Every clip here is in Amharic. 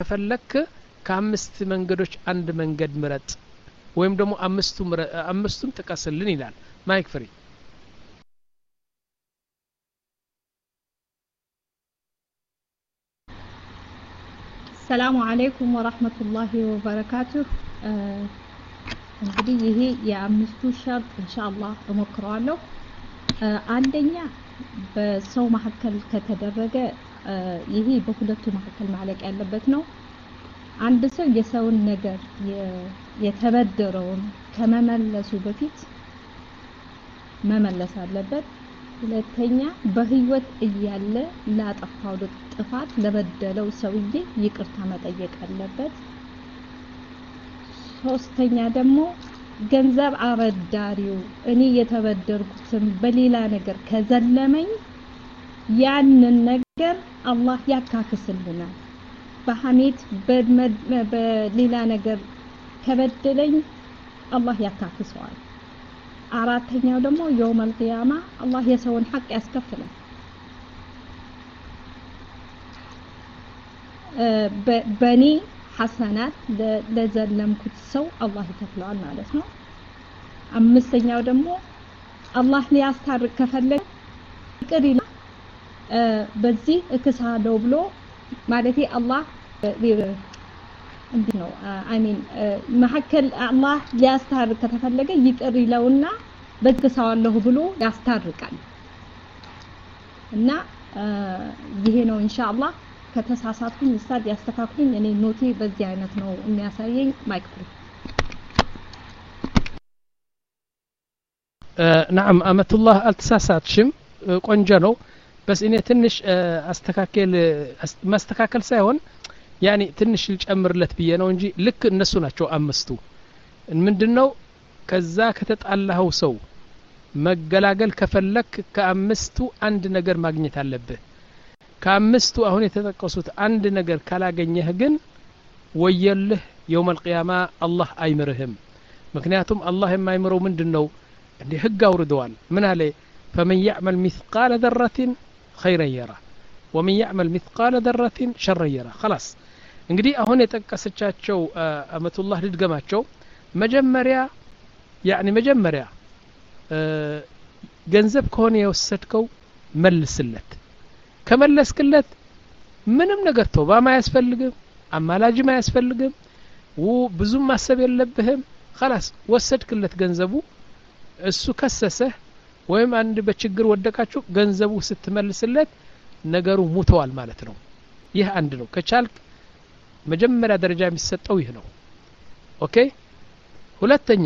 ከፈለክ ከአምስት መንገዶች አንድ መንገድ ምረጥ ወይም ደግሞ አምስቱ አምስቱን ጥቀስልን ይላል ማይክ ፍሪ ሰላሙ አለይኩም ወራህመቱላሂ ወበረካቱህ እንግዲህ ይሄ የአምስቱ ሸርጥ ኢንሻአላህ እሞክረዋለሁ አንደኛ በሰው መካከል ከተደረገ ይሄ በሁለቱ መካከል ማለቅ ያለበት ነው አንድ ሰው የሰውን ነገር የተበደረውን ከመመለሱ በፊት መመለስ አለበት ሁለተኛ በህይወት እያለ ላጠፋው ጥፋት ለበደለው ሰውዬ ይቅርታ መጠየቅ አለበት ሶስተኛ ደግሞ ገንዘብ አበዳሪው እኔ የተበደርኩትን በሌላ ነገር ከዘለመኝ ያንን ነገር አላህ ያካክስልናል በሐሜት በሌላ ነገር ከበደለኝ አላህ ያካክሰዋል አራተኛው ደግሞ የውመል ቂያማ አላህ የሰውን ሐቅ ያስከፍላል በእኔ ሐሰናት ለዘለምኩት ሰው አላህ ይከፍለዋል ማለት ነው አምስተኛው ደግሞ አላህ ሊያስታርቅ ከፈለገ ይቅር ይላል በዚህ እክሳለሁ ብሎ ማለቴ አላህ እንዲህ ነው አሚን መካከል አላህ ሊያስታርቅ ከተፈለገ ይቅር ይለውና በግሳዋለሁ ብሎ ያስታርቃል እና ይሄ ነው ኢንሻአላህ ከተሳሳትኩኝ ኡስታድ ያስተካክሉኝ እኔ ኖቴ በዚህ አይነት ነው የሚያሳየኝ ማይክ ፍሪ ናም አመቱላህ አልተሳሳትሽም ቆንጆ ነው በስ እኔ ትንሽ አስተካከል ማስተካከል ሳይሆን ያኒ ትንሽ ልጨምርለት ብዬ ነው እንጂ ልክ እነሱ ናቸው አምስቱ ምንድነው ከዛ ከተጣላኸው ሰው መገላገል ከፈለክ ከአምስቱ አንድ ነገር ማግኘት አለብህ ከአምስቱ አሁን የተጠቀሱት አንድ ነገር ካላገኘህ ግን ወየልህ የውም አልቅያማ አላህ አይምርህም ምክንያቱም አላህ የማይምረው ምንድን ነው እንዲ ህግ አውርደዋል ምን አለ ፈመን ያዕመል ሚثቃለ ደረትን ኸይረን የራ ወመን ያዕመል ሚثቃለ ደረትን ሸረን የራ خلاص እንግዲህ አሁን የጠቀሰቻቸው አመቱላህ ልድገማቸው መጀመሪያ ያኒ መጀመሪያ ገንዘብ ከሆነ የወሰድከው መልስለት ከመለስክለት ምንም ነገር ተውባም አያስፈልግም አማላጅም አያስፈልግም ብዙም ማሰብ የለብህም خلاص ወሰድክለት ገንዘቡ እሱ ከሰሰህ ወይም አንድ በችግር ወደቃችሁ ገንዘቡ ስትመልስለት ነገሩ ሙተዋል ማለት ነው ይህ አንድ ነው ከቻልክ መጀመሪያ ደረጃ የሚሰጠው ይህ ነው ኦኬ ሁለተኛ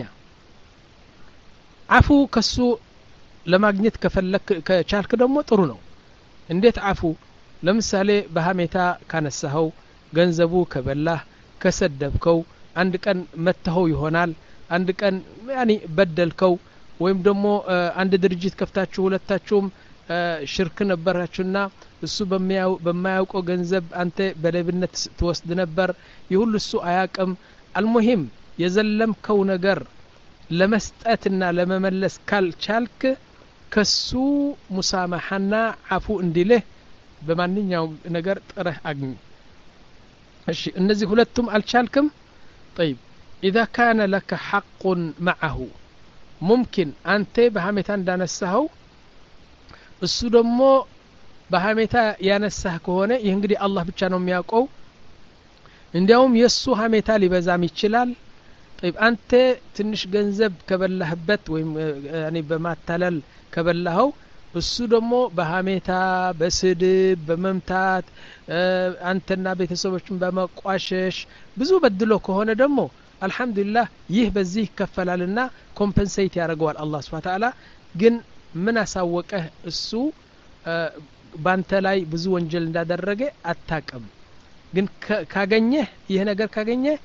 አፉ ከሱ ለማግኘት ከፈለክ ከቻልክ ደግሞ ጥሩ ነው እንዴት አፉ ለምሳሌ በሀሜታ ካነሳኸው ገንዘቡ ከበላህ ከሰደብከው አንድ ቀን መተኸው ይሆናል አንድ ቀን ያኒ በደልከው ወይም ደግሞ አንድ ድርጅት ከፍታችሁ ሁለታችሁም ሽርክ ነበራችሁና እሱ በማያውቀው ገንዘብ አንተ በሌብነት ትወስድ ነበር ይህ ሁሉ እሱ አያቅም አልሙሂም የዘለምከው ነገር ለመስጠትና ለመመለስ ካልቻልክ ከሱ ሙሳማሐና አፉ እንዲልህ በማንኛውም ነገር ጥረህ አግኝ እሺ እነዚህ ሁለቱም አልቻልክም طيب إذا كان لك حق معه ሙምኪን አንተ በሀሜታ እንዳነሳኸው እሱ ደግሞ በሀሜታ ያነሳህ ከሆነ ይህ እንግዲህ አላህ ብቻ ነው የሚያውቀው እንዲያውም የእሱ ሀሜታ ሊበዛም ይችላል ጠይብ አንተ ትንሽ ገንዘብ ከበላህበት ወይም እኔ በማታለል ከበላኸው እሱ ደግሞ በሀሜታ በስድብ በመምታት አንተና ቤተሰቦችን በመቋሸሽ ብዙ በድሎ ከሆነ ደግሞ አልሐምዱሊላህ ይህ በዚህ ይከፈላልና ኮምፐንሴት ያደርገዋል አላህ ስብሓን ተዓላ ግን ምን አሳወቀህ እሱ ባንተ ላይ ብዙ ወንጀል እንዳደረገ አታቅም ግን ካገኘህ ይህ ነገር ካገኘህ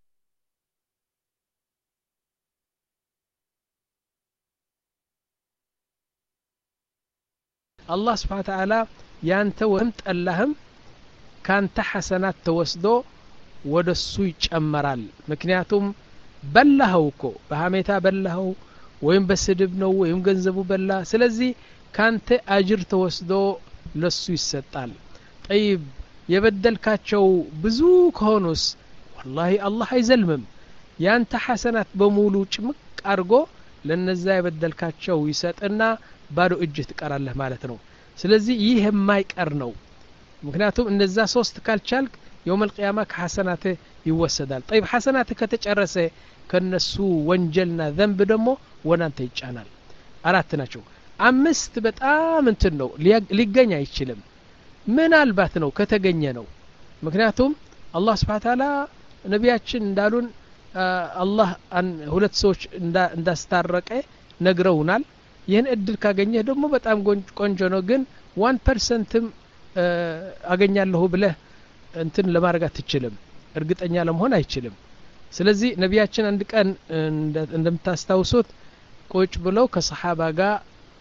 አላህ ስብሓን ተዓላ ያንተ ወይም ጠላህም ካንተ ሐሰናት ተወስዶ ወደ እሱ ይጨመራል ምክንያቱም በላኸው እኮ በሀሜታ በላኸው ወይም በስድብ ነው ወይም ገንዘቡ በላ ስለዚህ ካንተ አጅር ተወስዶ ለሱ ይሰጣል ጠይብ የበደልካቸው ብዙ ከሆኑስ ወላሂ አላህ አይዘልምም ያንተ ሐሰናት በሙሉ ጭምቅ አድርጎ ለነዛ የበደልካቸው ይሰጥና ባዶ እጅ ትቀራለህ ማለት ነው ስለዚህ ይህ የማይቀር ነው ምክንያቱም እነዛ ሶስት ካልቻልክ የውም ልቅያማ ከሐሰናትህ ይወሰዳል ጠይብ ሐሰናትህ ከተጨረሰ ከነሱ ወንጀልና ዘንብ ደግሞ ወናንተ ይጫናል አራት ናቸው አምስት በጣም እንትን ነው ሊገኝ አይችልም ምናልባት ነው ከተገኘ ነው ምክንያቱም አላህ ስብሓ ታላ ነቢያችን እንዳሉን አላህ ሁለት ሰዎች እንዳስታረቀ ነግረውናል ይህን እድል ካገኘህ ደግሞ በጣም ቆንጆ ነው ግን ዋን ፐርሰንትም አገኛለሁ ብለህ እንትን ለማድረግ አትችልም እርግጠኛ ለመሆን አይችልም ስለዚህ ነቢያችን አንድ ቀን እንደምታስታውሱት ቁጭ ብለው ከሰሓባ ጋር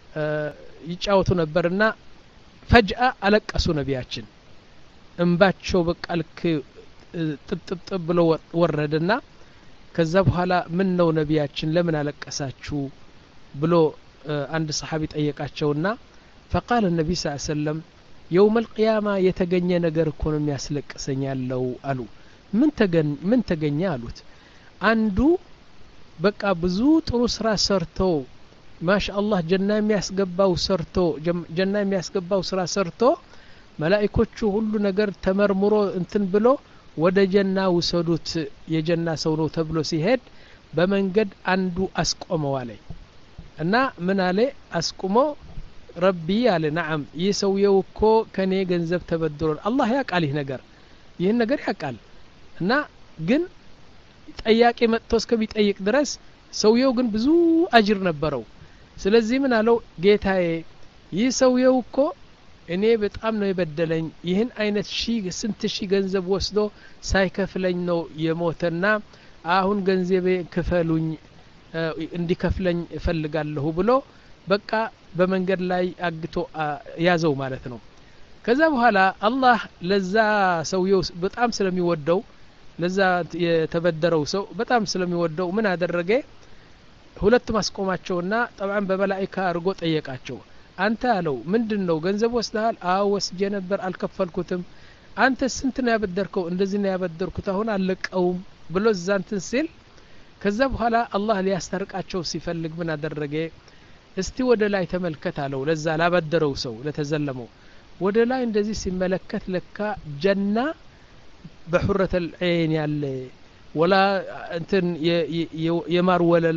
ይጫወቱ ነበርና ፈጅአ አለቀሱ ነቢያችን እንባቸው በቃ ልክ ጥብጥብጥብ ብሎ ወረደና ከዛ በኋላ ምን ነው ነቢያችን ለምን አለቀሳችሁ ብሎ አንድ ሰሓቢ ጠየቃቸውና ፈቃል ነቢ ስ ሰለም የውም ልቅያማ የተገኘ ነገር እኮ ነው የሚያስለቅሰኝ ያለው አሉ ምን ተገኘ አሉት አንዱ በቃ ብዙ ጥሩ ስራ ሰርቶ ማሻ አላህ ጀና የሚያስገባው ሰርቶ ጀና የሚያስገባው ስራ ሰርቶ መላኢኮቹ ሁሉ ነገር ተመርምሮ እንትን ብሎ ወደ ጀና ውሰዱት የጀና ሰው ነው ተብሎ ሲሄድ በመንገድ አንዱ አስቆመው አለ እና ምን አለ አስቁሞ ረቢ አለ ናዓም ይህ ሰውየው እኮ ከኔ ገንዘብ ተበድሮን አላህ ያቃል ይህ ነገር ይህን ነገር ያቃል እና ግን ጠያቂ መጥቶ እስከሚጠይቅ ድረስ ሰውየው ግን ብዙ አጅር ነበረው ስለዚህ ምን አለው ጌታዬ ይህ ሰውየው እኮ እኔ በጣም ነው የበደለኝ ይህን አይነት ሺ ስንት ሺ ገንዘብ ወስዶ ሳይከፍለኝ ነው የሞተና አሁን ገንዘቤ ክፈሉኝ እንዲከፍለኝ እፈልጋለሁ ብሎ በቃ በመንገድ ላይ አግቶ ያዘው ማለት ነው ከዛ በኋላ አላህ ለዛ ሰውየው በጣም ስለሚወደው ለዛ የተበደረው ሰው በጣም ስለሚወደው ምን አደረገ ሁለቱም አስቆማቸውና ጠብዓን በመላይካ አድርጎ ጠየቃቸው አንተ አለው ምንድን ነው ገንዘብ ወስደሃል አዎ ወስጄ ነበር አልከፈልኩትም አንተ ስንት ነው ያበደርከው እንደዚህ ነው ያበደርኩት አሁን አለቀውም ብሎ እዛ እንትን ሲል ከዛ በኋላ አላህ ሊያስታርቃቸው ሲፈልግ ምን አደረገ እስቲ ወደ ላይ ተመልከት አለው ለዛ ላበደረው ሰው ለተዘለመው ወደ ላይ እንደዚህ ሲመለከት ለካ ጀና በሑረት ልዐይን ያለ ወላ እንትን የማር ወለላ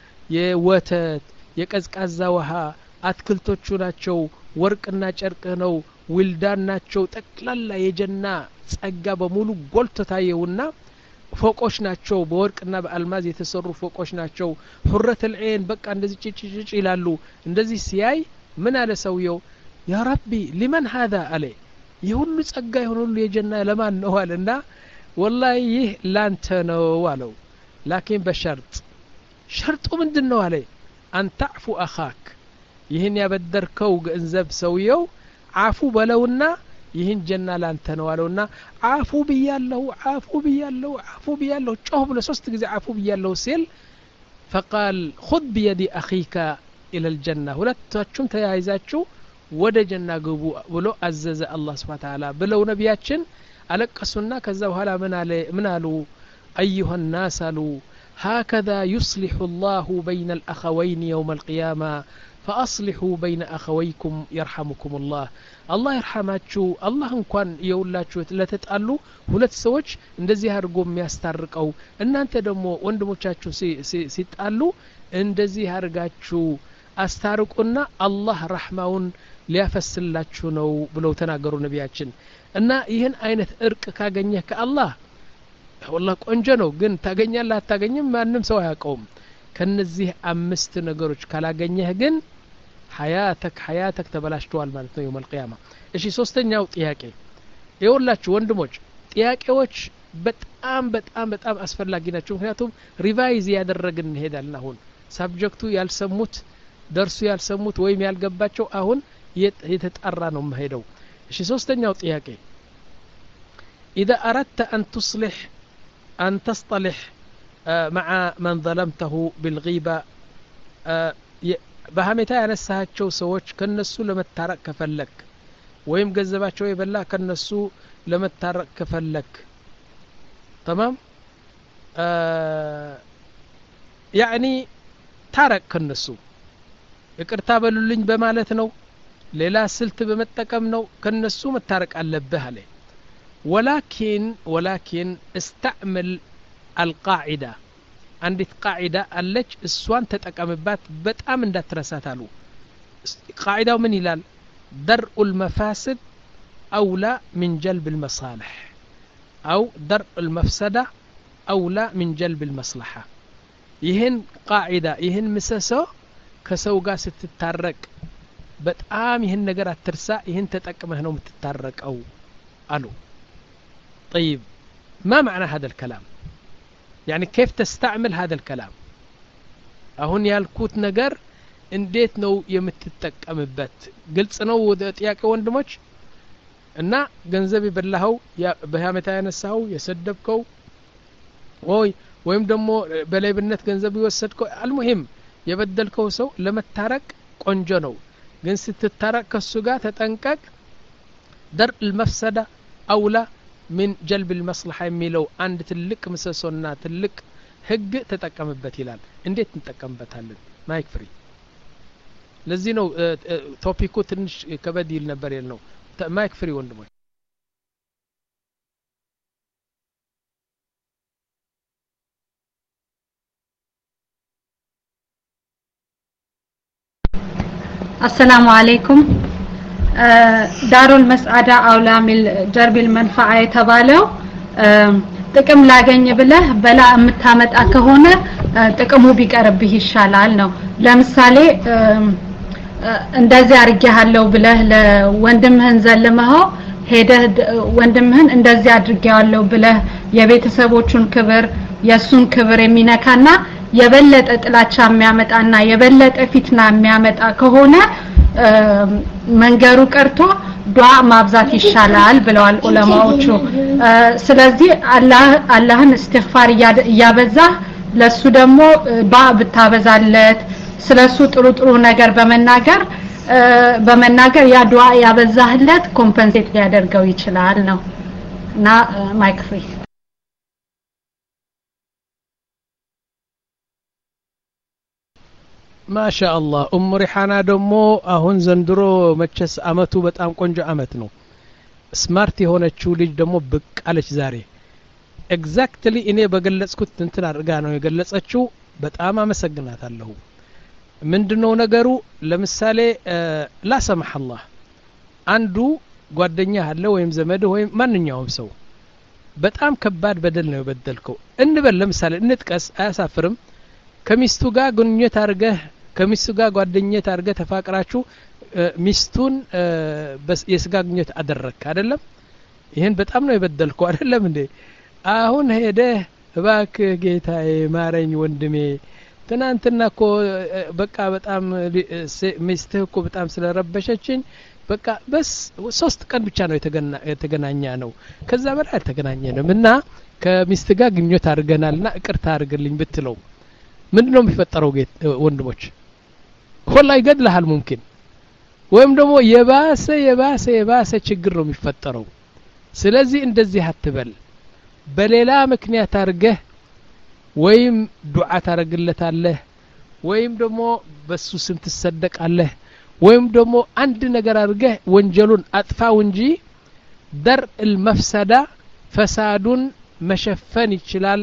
የወተት የቀዝቃዛ ውሃ አትክልቶቹ ናቸው ወርቅና ጨርቅ ነው ውልዳን ናቸው ጠቅላላ የጀና ጸጋ በሙሉ ጎልቶ ታየውና ፎቆች ናቸው በወርቅና በአልማዝ የተሰሩ ፎቆች ናቸው ሁረት ልዐይን በቃ እንደዚህ ጭጭጭጭ ይላሉ እንደዚህ ሲያይ ምን አለ ሰውየው ያ ረቢ ሊመን ሀዛ አለ ይህ ሁሉ ጸጋ የሆነ ሁሉ የጀና ለማን ነው አለ እና ወላሂ ይህ ላንተ ነው አለው ላኪን በሸርጥ ሸርጡ ምንድን ነው አለ አንታዕፉ አኻክ ይህን ያበደርከው ገንዘብ ሰውየው አፉ በለውና ይህን ጀና ላንተ ነው አለውና አፉ ብያለሁ አፉ ብያለሁ አፉ ብያለሁ ጮህ ብሎ ሶስት ጊዜ አፉ ብያለሁ ሲል ፈቃል ሁድ ብየዲ አኺካ ኢለ ልጀና ሁለታችሁም ተያይዛችሁ ወደ ጀና ግቡ ብሎ አዘዘ አላህ ስብሓ ተዓላ ብለው ነቢያችን አለቀሱና ከዛ በኋላ ምን አሉ አዩሃ ናስ አሉ هكذا يصلح الله بين الأخوين يوم القيامة فأصلحوا بين أخويكم يرحمكم الله الله يرحماتشو الله እንኳን የውላችሁ ለተጣሉ ሁለት ሰዎች እንደዚህ አድርጎ የሚያስታርቀው እናንተ ደግሞ ወንድሞቻችሁ ሲጣሉ እንደዚህ አድርጋችሁ አስታርቁና አላህ ረሕማውን ሊያፈስላችሁ ነው ብለው ተናገሩ ነቢያችን እና ይህን አይነት እርቅ ካገኘህ ከአላህ ወላ ቆንጆ ነው ግን ታገኛለህ አታገኝም ማንም ሰው አያውቀውም ከነዚህ አምስት ነገሮች ካላገኘህ ግን ሀያተክ ሀያተክ ተበላሽተዋል ማለት ነው የውም አልቅያማ እሺ ሶስተኛው ጥያቄ የወላችሁ ወንድሞች ጥያቄዎች በጣም በጣም በጣም አስፈላጊ ናቸው ምክንያቱም ሪቫይዝ ያደረግን እንሄዳለን አሁን ሳብጀክቱ ያልሰሙት ደርሱ ያልሰሙት ወይም ያልገባቸው አሁን የተጣራ ነው መሄደው እሺ ሶስተኛው ጥያቄ إذا أردت أن تصلح أن تصطلح مع من ظلمته بالغيبة በሀሜታ ያነሳቸው ሰዎች ከነሱ ለመታረቅ ከፈለግ ወይም ገንዘባቸው የበላ ከነሱ ለመታረቅ ከፈለክ ተማም ያዕኒ ታረቅ ከነሱ ይቅርታ በሉልኝ በማለት ነው ሌላ ስልት በመጠቀም ነው ከነሱ መታረቅ አለብህ አለ ወላኪን ወላኪን እስተዕምል አልቃዒዳ አንዲት ቃዒዳ አለች እሷን ተጠቀምባት በጣም እንዳትረሳት አሉ ቃዒዳው ምን ይላል درء المفاسد أولى من جلب المصالح أو درء المفسدة أولى من جلب المصلحة ይህን ቃዒዳ ይህን ምሰሶ ከሰው ጋር ስትታረቅ በጣም ይህን ነገር አትርሳ ይህን ተጠቅመህ ነው የምትታረቀው አሉ طيب ما معنى هذا الكلام يعني كيف تستعمل هذا الكلام አሁን ያልኩት ነገር እንዴት ነው የምትጠቀምበት ግልጽ ነው ጥያቄ ወንድሞች እና ገንዘብ የበላኸው በሀሜታ ያነሳኸው የሰደብከው ወይ ወይም ደግሞ በሌብነት ገንዘብ የወሰድከው አልሙሂም የበደልከው ሰው ለመታረቅ ቆንጆ ነው ግን ስትታረቅ ከሱ ጋር ተጠንቀቅ ደር ልመፍሰዳ አውላ ምን ጀልብ ልመስልሓ የሚለው አንድ ትልቅ ምሰሶና ትልቅ ህግ ተጠቀምበት ይላል እንዴት እንጠቀምበታለን ማይክ ፍሪ ለዚህ ነው ቶፒኩ ትንሽ ከበድ ይል ነበር የል ነው ማይክ ፍሪ ወንድሞች አሰላሙ አለይኩም ዳሩል መስዓዳ አውላ ሚል ጀርቢል መንፈዓ የተባለው ጥቅም ላገኝ ብለህ በላ የምታመጣ ከሆነ ጥቅሙ ቢቀርብህ ይሻላል ነው ለምሳሌ እንደዚህ አድርጌሃለሁ ብለህ ለወንድምህን ዘልመኸው ሄደህ ወንድምህን እንደዚህ አድርጌዋለሁ ብለህ የቤተሰቦቹን ክብር የእሱን ክብር የሚነካና የበለጠ ጥላቻ የሚያመጣና የበለጠ ፊትና የሚያመጣ ከሆነ መንገሩ ቀርቶ ዱዓ ማብዛት ይሻላል ብለዋል ዑለማዎቹ ስለዚህ አላህን እስትግፋር እያበዛህ ለሱ ደግሞ ዱዓ ብታበዛለት ስለሱ ጥሩ ጥሩ ነገር በመናገር በመናገር ያ ዱዓ ያበዛህለት ኮምፐንሴት ሊያደርገው ይችላል ነው እና ማይክ ፍሪ ማሻ አላህ ኡሙ ሪሓና ደግሞ አሁን ዘንድሮ መቸስ አመቱ በጣም ቆንጆ አመት ነው ስማርት የሆነችው ልጅ ደግሞ ብቅ አለች ዛሬ ኤግዛክትሊ እኔ በገለጽኩት እንትን አድርጋ ነው የገለጸችው በጣም አመሰግናታለሁ ምንድነው ነገሩ ለምሳሌ ላሰማህ አላህ አንዱ ጓደኛ አለ ወይም ዘመድ ወይም ማንኛውም ሰው በጣም ከባድ በደል ነው የበደልከው እንበል ለምሳሌ እንጥቀስ አያሳፍርም ከሚስቱ ጋር ግንኙነት አድርገህ ከሚስቱ ጋር ጓደኝነት አድርገህ ተፋቅራችሁ ሚስቱን የስጋ ግንኙነት አደረግክ አይደለም ይህን በጣም ነው የበደልከው አይደለም እንዴ አሁን ሄደህ እባክህ ጌታዬ ማረኝ ወንድሜ ትናንትና እኮ በቃ በጣም ሚስትህ እኮ በጣም ስለረበሸችኝ በቃ በስ ሶስት ቀን ብቻ ነው የተገናኘ ነው ከዛ በላይ አልተገናኘንም እና ከሚስት ጋር ግንኙነት አድርገናል ና እቅርታ አድርግልኝ ብትለው ምንድ ነው የሚፈጠረው ወንድሞች ወላ ይገድልሃል ሙምኪን ወይም ደግሞ የባሰ የባሰ የባሰ ችግር ነው የሚፈጠረው ስለዚህ እንደዚህ አትበል በሌላ ምክንያት አድርገህ ወይም ዱዓ ታደረግለታለህ ወይም ደግሞ በሱ ስም ትሰደቃለህ ወይም ደግሞ አንድ ነገር አድርገህ ወንጀሉን አጥፋው እንጂ ደር ልመፍሰዳ ፈሳዱን መሸፈን ይችላል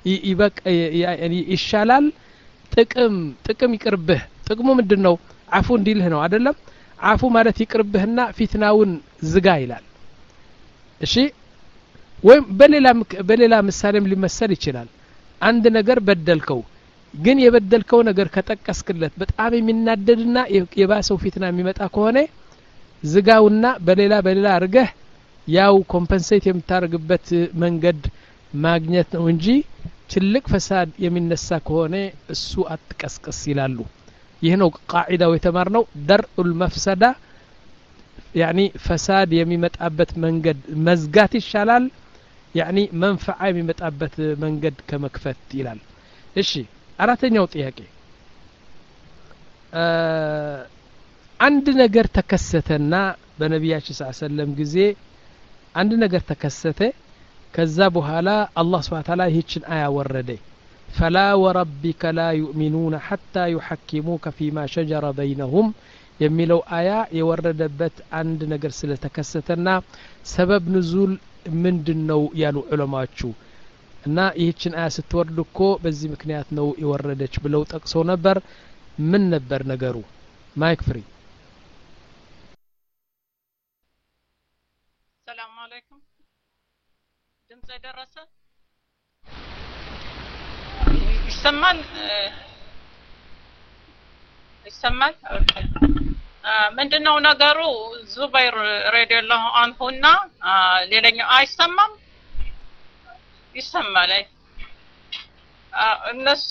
ይሻላል ጥቅም ጥቅም ይቅርብህ ጥቅሙ ምንድን ነው አፉ እንዲልህ ነው አደለም አፉ ማለት ይቅርብህና ፊትናውን ዝጋ ይላል እሺ ወይም በሌላ በሌላ ምሳሌም ሊመሰል ይችላል አንድ ነገር በደልከው ግን የበደልከው ነገር ከጠቀስክለት በጣም የሚናደድና የባሰው ፊትና የሚመጣ ከሆነ ዝጋውና በሌላ በሌላ አድርገህ ያው ኮምፐንሴት የምታደርግበት መንገድ ማግኘት ነው እንጂ ትልቅ ፈሳድ የሚነሳ ከሆነ እሱ አትቀስቅስ ይላሉ ይህ ነው ቃዒዳው የተማር ነው ደርኡል መፍሰዳ ያኒ ፈሳድ የሚመጣበት መንገድ መዝጋት ይሻላል ያኒ መንፈዓ የሚመጣበት መንገድ ከመክፈት ይላል እሺ አራተኛው ጥያቄ አንድ ነገር ተከሰተና በነቢያችን ስ ሰለም ጊዜ አንድ ነገር ተከሰተ ከዛ በኋላ አላህ ስብሓን ታላ ይህችን አያ ወረደ ፈላ ወረቢከ ላ ዩእሚኑነ ሐታ ዩሐኪሙከ ፊማ ሸጀረ በይነሁም የሚለው አያ የወረደበት አንድ ነገር ስለተከሰተና ሰበብ ንዙል ምንድን ነው ያሉ ዑለማዎቹ እና ይህችን አያ ስትወርድ እኮ በዚህ ምክንያት ነው የወረደች ብለው ጠቅሰው ነበር ምን ነበር ነገሩ ማይክ ፍሪ ሰላም አለይኩም ድምፅ የደረሰ ይሰማል ይሰማል ምንድነው ነገሩ ዙበይር ረዲየላሁ አንሁና ሌላኛው አይሰማም ይሰማል እነሱ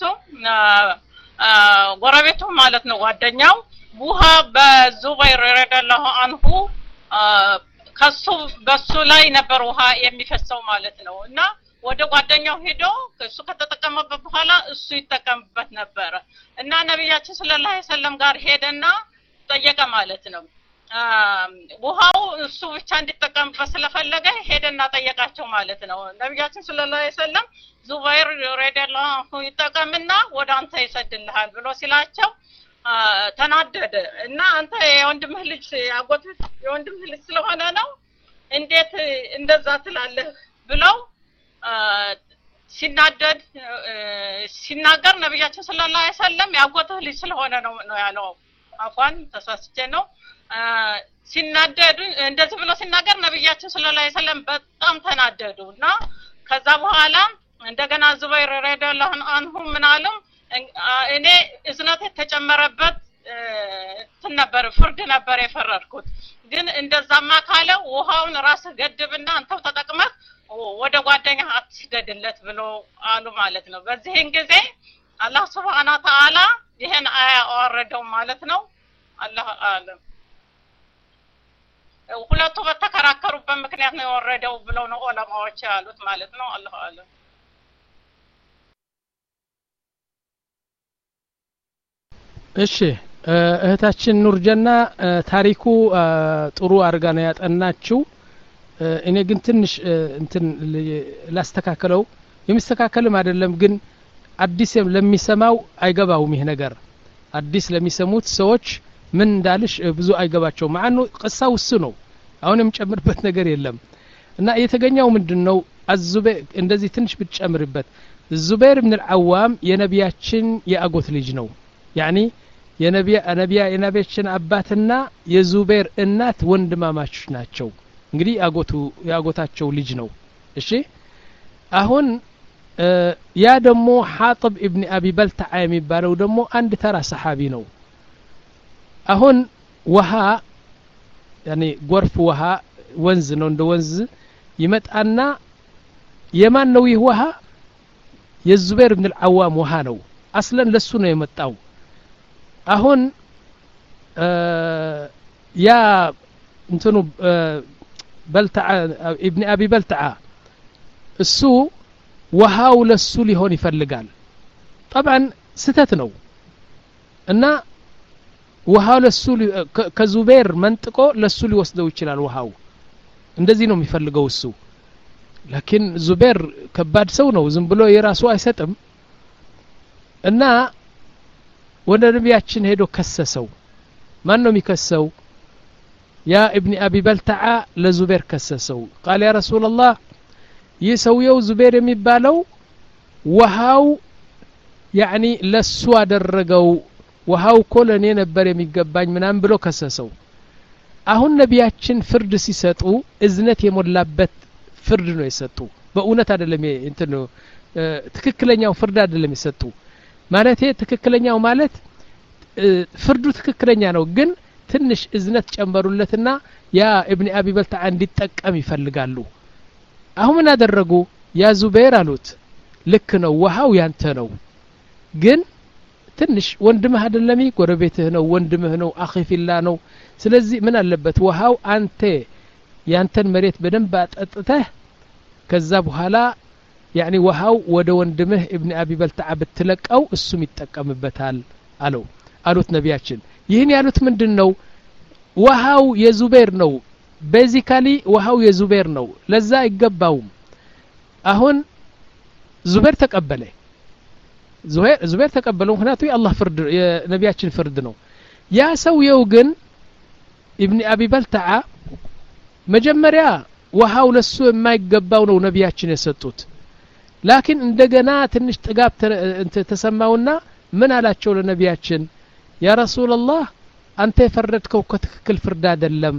ጎረቤቱ ማለት ነው ጓደኛው ውሃ በዙበይር ረዲየላሁ አንሁ ከሱ በሱ ላይ ነበር ውሃ የሚፈሰው ማለት ነው እና ወደ ጓደኛው ሄዶ እሱ ከተጠቀመበት በኋላ እሱ ይጠቀምበት ነበረ እና ነቢያችን ሰለላሁ ዐለይሂ ወሰለም ጋር ሄደና ጠየቀ ማለት ነው ውሃው እሱ ብቻ እንዲጠቀምበት ስለፈለገ ሄደና ጠየቃቸው ማለት ነው ነቢያችን ሰለላሁ ዐለይሂ ወሰለም ዙበይር ረዲየላሁ አንሁ ይጠቀምና ወደ አንተ ይሰድልሃል ብሎ ሲላቸው ተናደደ እና አንተ የወንድምህ ልጅ አጎት የወንድምህ ልጅ ስለሆነ ነው እንዴት እንደዛ ትላለህ ብለው ሲናደድ ሲናገር ነቢያችን ሰለላሁ ዐለይሂ ወሰለም ያጎትህ ልጅ ስለሆነ ነው ነው ያለው አፏን ተሳስቼ ነው ሲናደዱ እንደዚህ ብሎ ሲናገር ነቢያችን ሰለላሁ ዐለይሂ ወሰለም በጣም ተናደዱ እና ከዛ በኋላ እንደገና ዙበይር ረዲየላሁ አንሁ ምን አለም እኔ እዝነት የተጨመረበት እንትን ነበር ፍርድ ነበር የፈረድኩት ግን እንደዛማ ካለ ውሃውን ራስህ ገድብና አንተው ተጠቅመህ ወደ ጓደኛ አትስገድለት ብሎ አሉ ማለት ነው በዚህን ጊዜ አላህ ስብሓና ተአላ ይህን አያ አወረደው ማለት ነው አላህ አለም ሁለቱ በተከራከሩበት ምክንያት ነው የወረደው ብለው ነው ዑለማዎች ያሉት ማለት ነው አላህ አለም እሺ እህታችን ኑርጀና ታሪኩ ጥሩ አድርጋ ነው ያጠናችው እኔ ግን ትንሽ እንትን ላስተካከለው የሚስተካከልም አይደለም ግን አዲስ ለሚሰማው አይገባውም ይህ ነገር አዲስ ለሚሰሙት ሰዎች ምን እንዳልሽ ብዙ አይገባቸው ማአኑ ቅሳ ውስ ነው አሁን የምጨምርበት ነገር የለም እና የተገኘው ምንድን ነው አዙቤ እንደዚህ ትንሽ ብትጨምርበት ዙበይር ብን ልዓዋም የነቢያችን የአጎት ልጅ ነው ያኒ የነቢያ የነቢያችን አባትና የዙቤር እናት ወንድማማቾች ናቸው እንግዲህ አጎቱ የአጎታቸው ልጅ ነው እሺ አሁን ያ ደግሞ ሐጥብ ኢብኒ አቢ በልተዓ የሚባለው ደግሞ አንድ ተራ ሰሓቢ ነው አሁን ውሃ ያኔ ጎርፍ ውሃ ወንዝ ነው እንደ ወንዝ ይመጣና የማን ነው ይህ ውሃ የዙቤር ብን ልዓዋም ውሃ ነው አስለን ለሱ ነው የመጣው አሁን ያ እንትኑ በልተዓ ኢብኒ አቢ በልተዓ እሱ ውሃው ለሱ ሊሆን ይፈልጋል ጠብዓን ስተት ነው እና ውሃው ለሱ ከዙቤር መንጥቆ ለሱ ሊወስደው ይችላል ውሃው እንደዚህ ነው የሚፈልገው እሱ ላኪን ዙቤር ከባድ ሰው ነው ዝም ብሎ የራሱ አይሰጥም እና ወደ ነቢያችን ሄዶ ከሰሰው ማን ነው የሚከሰው ያ እብኒ አቢ በልተዓ ለዙቤር ከሰሰው ቃል ያ ረሱላላህ ይህ ሰውየው ዙቤር የሚባለው ውሃው ያኒ ለሱ አደረገው ውሃው እኮ ለእኔ ነበር የሚገባኝ ምናምን ብሎ ከሰሰው አሁን ነቢያችን ፍርድ ሲሰጡ እዝነት የሞላበት ፍርድ ነው የሰጡ በእውነት አይደለም እንትን ትክክለኛው ፍርድ አይደለም የሰጡ ማለቴ ትክክለኛው ማለት ፍርዱ ትክክለኛ ነው ግን ትንሽ እዝነት ጨመሩለትና ያ እብኒ አቢ በልተዓ እንዲጠቀም ይፈልጋሉ አሁን ምን አደረጉ ያ ዙቤር አሉት ልክ ነው ውሃው ያንተ ነው ግን ትንሽ ወንድምህ አደለሚ ጎረቤትህ ነው ወንድምህ ነው አኺፊላ ነው ስለዚህ ምን አለበት ውሃው አንተ ያንተን መሬት በደንብ አጠጥተህ ከዛ በኋላ ያኒ ውሃው ወደ ወንድምህ እብኒ አቢ በልተዓ ብትለቀው እሱም ይጠቀምበታል አለው አሉት ነቢያችን ይህን ያሉት ምንድን ነው ውሃው የዙቤር ነው ቤዚካሊ ውሃው የዙቤር ነው ለዛ አይገባውም አሁን ዙቤር ተቀበለ ዙቤር ተቀበለው ምክንያቱ የአላህ ፍርድ የነቢያችን ፍርድ ነው ያ ሰውየው ግን ኢብኒ አቢ በልተዓ መጀመሪያ ውሃው ለሱ የማይገባው ነው ነቢያችን የሰጡት ላኪን እንደገና ትንሽ ጥጋብ ተሰማውና ምን አላቸው ለነቢያችን ያ ረሱላላህ አንተ የፈረድከው ከትክክል ፍርድ አይደለም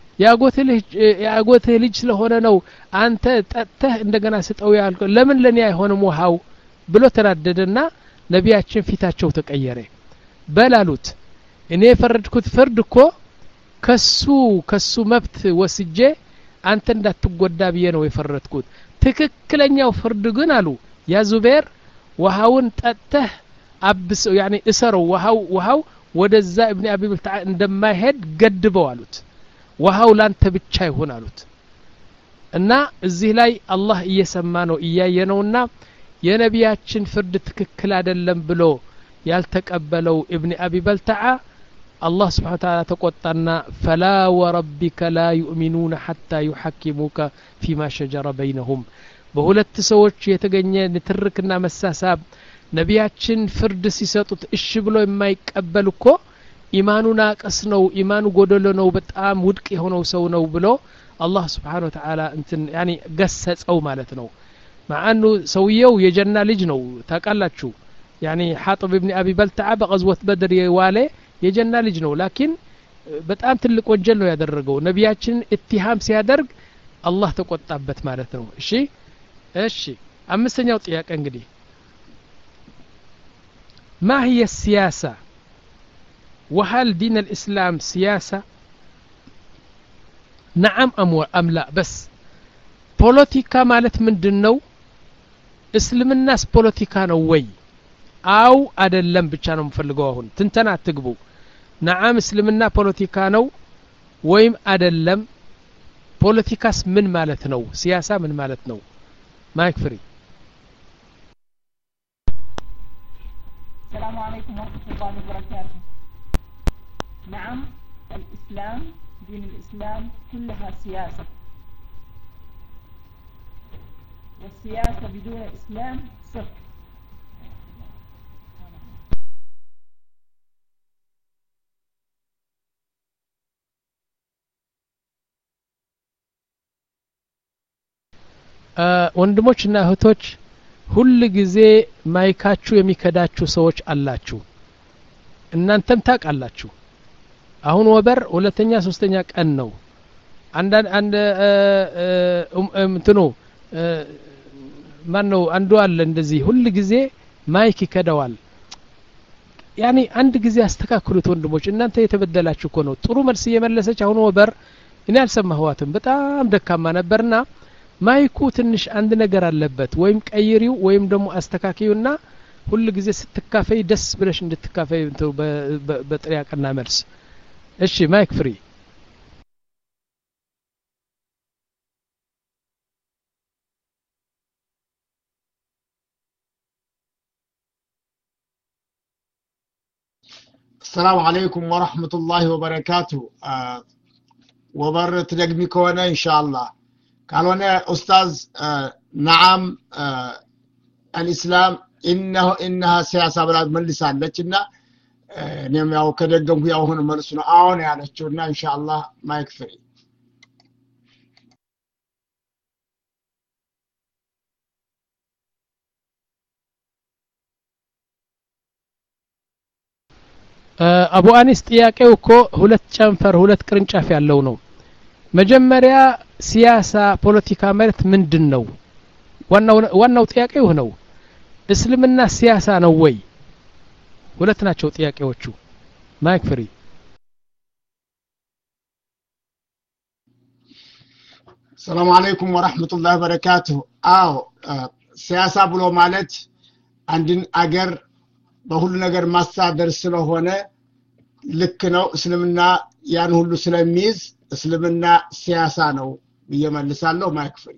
የአጎትህ ልጅ ስለሆነ ነው አንተ ጠጥተህ እንደገና ስጠው ያልከው ለምን ለእኔ አይሆንም ውሃው ብሎ ተናደደና ነቢያችን ፊታቸው ተቀየረ በላሉት እኔ የፈረድኩት ፍርድ እኮ ከሱ ከሱ መብት ወስጄ አንተ እንዳትጎዳ ብዬ ነው የፈረድኩት ትክክለኛው ፍርድ ግን አሉ ያ ዙቤር ውሃውን ጠጥተህ አብሰው ያኔ እሰረው ውሃው ውሃው ወደዛ እብኒ አቢ ብልታ እንደማይሄድ ገድበው አሉት ውሃው ላንተ ብቻ ይሁን አሉት እና እዚህ ላይ አላህ እየሰማ ነው እያየ ነውና የነቢያችን ፍርድ ትክክል አይደለም ብሎ ያልተቀበለው እብኒ አቢ በልተዓ አላህ ስብሓን ታላ ተቆጣና ፈላ ወረቢከ ላ ዩእሚኑነ ሐታ ዩሐኪሙከ ፊማ ሸጀረ በይነሁም በሁለት ሰዎች የተገኘ ንትርክና መሳሳብ ነቢያችን ፍርድ ሲሰጡት እሺ ብሎ የማይቀበል እኮ ኢማኑ ናቀስ ነው ኢማኑ ጎደሎ ነው በጣም ውድቅ የሆነው ሰው ነው ብሎ አላህ ስብሓን ወተዓላ እንትን ያኒ ገሰጸው ማለት ነው ማአኑ ሰውየው የጀና ልጅ ነው ታውቃላችሁ ያኒ ሐጥብ ብኒ አቢ በልተዓ በቀዝወት በድር የዋለ የጀና ልጅ ነው ላኪን በጣም ትልቅ ወንጀል ነው ያደረገው ነቢያችንን እትሃም ሲያደርግ አላህ ተቆጣበት ማለት ነው እሺ እሺ አምስተኛው ጥያቄ እንግዲህ ما هي السياسة وهل دين الإسلام سياسة نعم أم, أم لا بس ፖለቲካ ማለት ምንድን ነው እስልምናስ ፖለቲካ ነው ወይ አው አደለም ብቻ ነው የምፈልገው አሁን ትንተና አትግቡ ነዓም እስልምና ፖለቲካ ነው ወይም አደለም ፖለቲካስ ምን ማለት ነው ሲያሳ ምን ማለት ነው ማይክ ፍሪ السلام عليكم ورحمة الله وبركاته نعم الإسلام دين الإسلام كلها سياسة والسياسة بدون إسلام صفر ወንድሞችና እህቶች ሁል ጊዜ ማይካችሁ የሚከዳችሁ ሰዎች አላችሁ እናንተም ታውቃላችሁ አሁን ወበር ሁለተኛ ሶስተኛ ቀን ነው አንዳንድ አንድ እንትኑ ማን ነው አንዱ አለ እንደዚህ ሁል ጊዜ ማይክ ይከደዋል ያኔ አንድ ጊዜ አስተካክሉት ወንድሞች እናንተ የተበደላችሁ እኮ ነው ጥሩ መልስ እየመለሰች አሁን ወበር እኔ አልሰማህዋትም በጣም ደካማ ነበርና ማይኩ ትንሽ አንድ ነገር አለበት ወይም ቀይሪው ወይም ደግሞ አስተካክዩና ሁል ጊዜ ስትካፈይ ደስ ብለሽ እንድትካፈይ በጥሪያቅና መልስ እሺ ማይክ ፍሪ السلام عليكم ورحمة الله وبركاته آه وبر تدقمي كونه إن شاء الله ካልሆነ ኡስታዝ ነዓም አልኢስላም ኢነሁ ኢነሃ ሲያሳ ብላ መልሳለች እና እኔም ያው ከደገምኩ ያው ሆነ መልሱ ነው አሁን ያለችው እና ኢንሻአላህ ማይክ ፍሪ አቡ አኒስ ጥያቄው እኮ ሁለት ጨንፈር ሁለት ቅርንጫፍ ያለው ነው መጀመሪያ ሲያሳ ፖለቲካ ማለት ምንድን ነው ዋናው ጥያቄው ነው እስልምና ሲያሳ ነው ወይ ሁለት ናቸው ጥያቄዎቹ ማይክ ፍሪ ሰላም አለይኩም ወራህመቱላህ ወበረካቱሁ አዎ ሲያሳ ብሎ ማለት አንድን አገር በሁሉ ነገር ማስተዳደር ስለሆነ ልክ ነው እስልምና ያን ሁሉ ስለሚይዝ እስልምና ሲያሳ ነው ብዬ መልሳለሁ ማይክ ፍሪ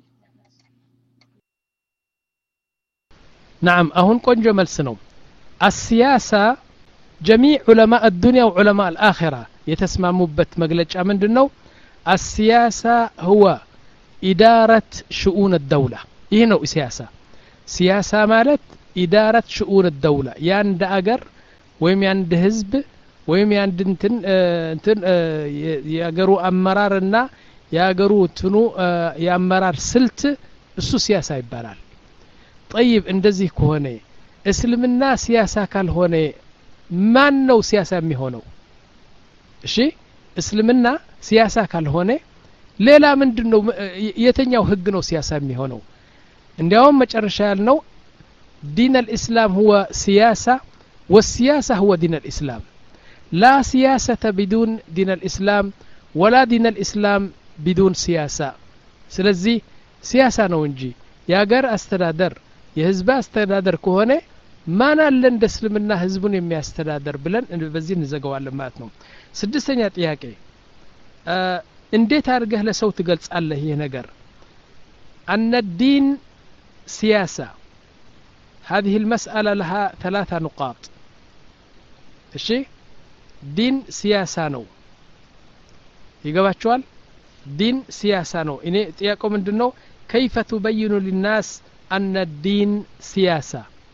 ናም አሁን ቆንጆ መልስ ነው አሲያሳ ጀሚዕ ዑለማ አዱንያ ወዑለማ አልአኺራ የተስማሙበት መግለጫ ምንድን ነው السياسة هو إدارة شؤون الدولة ይህ ነው ሲያሳ ሲያሳ ማለት ኢዳረት ሽኡን ደውላ የአንድ አገር ወይም የአንድ ህዝብ ወይም የአንድ እንትን እንትን የአገሩ አመራርና የአገሩ እንትኑ የአመራር ስልት እሱ ሲያሳ ይባላል ጠይብ እንደዚህ ከሆነ እስልምና ሲያሳ ካልሆነ ማን ነው ሲያሳ የሚሆነው እሺ እስልምና ሲያሳ ካልሆነ ሌላ ምንድን ነው የተኛው ህግ ነው ሲያሳ የሚሆነው እንዲያውም መጨረሻ ያልነው ዲን አልእስላም ሁወ ሲያሳ ወሲያሳ ሁወ ዲን አልእስላም ላ ሲያሰተ ቢዱን ዲን አልእስላም ወላ ዲን አልእስላም ቢዱን ሲያሳ ስለዚህ ሲያሳ ነው እንጂ የሀገር አስተዳደር የህዝብ አስተዳደር ከሆነ ማን አለ እንደ እስልምና ህዝቡን የሚያስተዳደር ብለን በዚህ እንዘገዋለን ማለት ነው ስድስተኛ ጥያቄ እንዴት አድርገህ ለሰው ትገልጻለህ ይህ ነገር أن الدين سياسة هذه المسألة لها ثلاثة نقاط እሺ ዲን ሲያሳ ነው ይገባችኋል ዲን ሲያሳ ነው እኔ ጥያቄው ምንድን ነው ከይፈ ቱበይኑ ሊናስ አነ ዲን ሲያሳ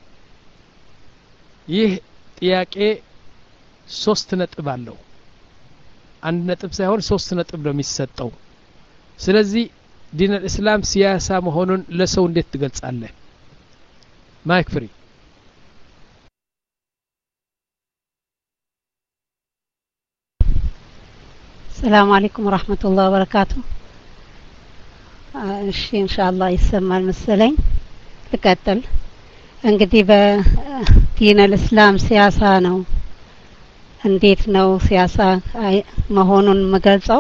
ይህ ጥያቄ ሶስት ነጥብ አለው አንድ ነጥብ ሳይሆን ሶስት ነጥብ ነው የሚሰጠው ስለዚህ ዲን አልእስላም ሲያሳ መሆኑን ለሰው እንዴት ትገልጻለህ ማይክ ፍሪ ሰላም አለይኩም ወራህመቱላህ ወበረካቱ እሺ ኢንሻአላህ ይሰማል መሰለኝ ልቀጥል እንግዲህ በዲን አልእስላም ሲያሳ ነው እንዴት ነው ሲያሳ መሆኑን የምገልጸው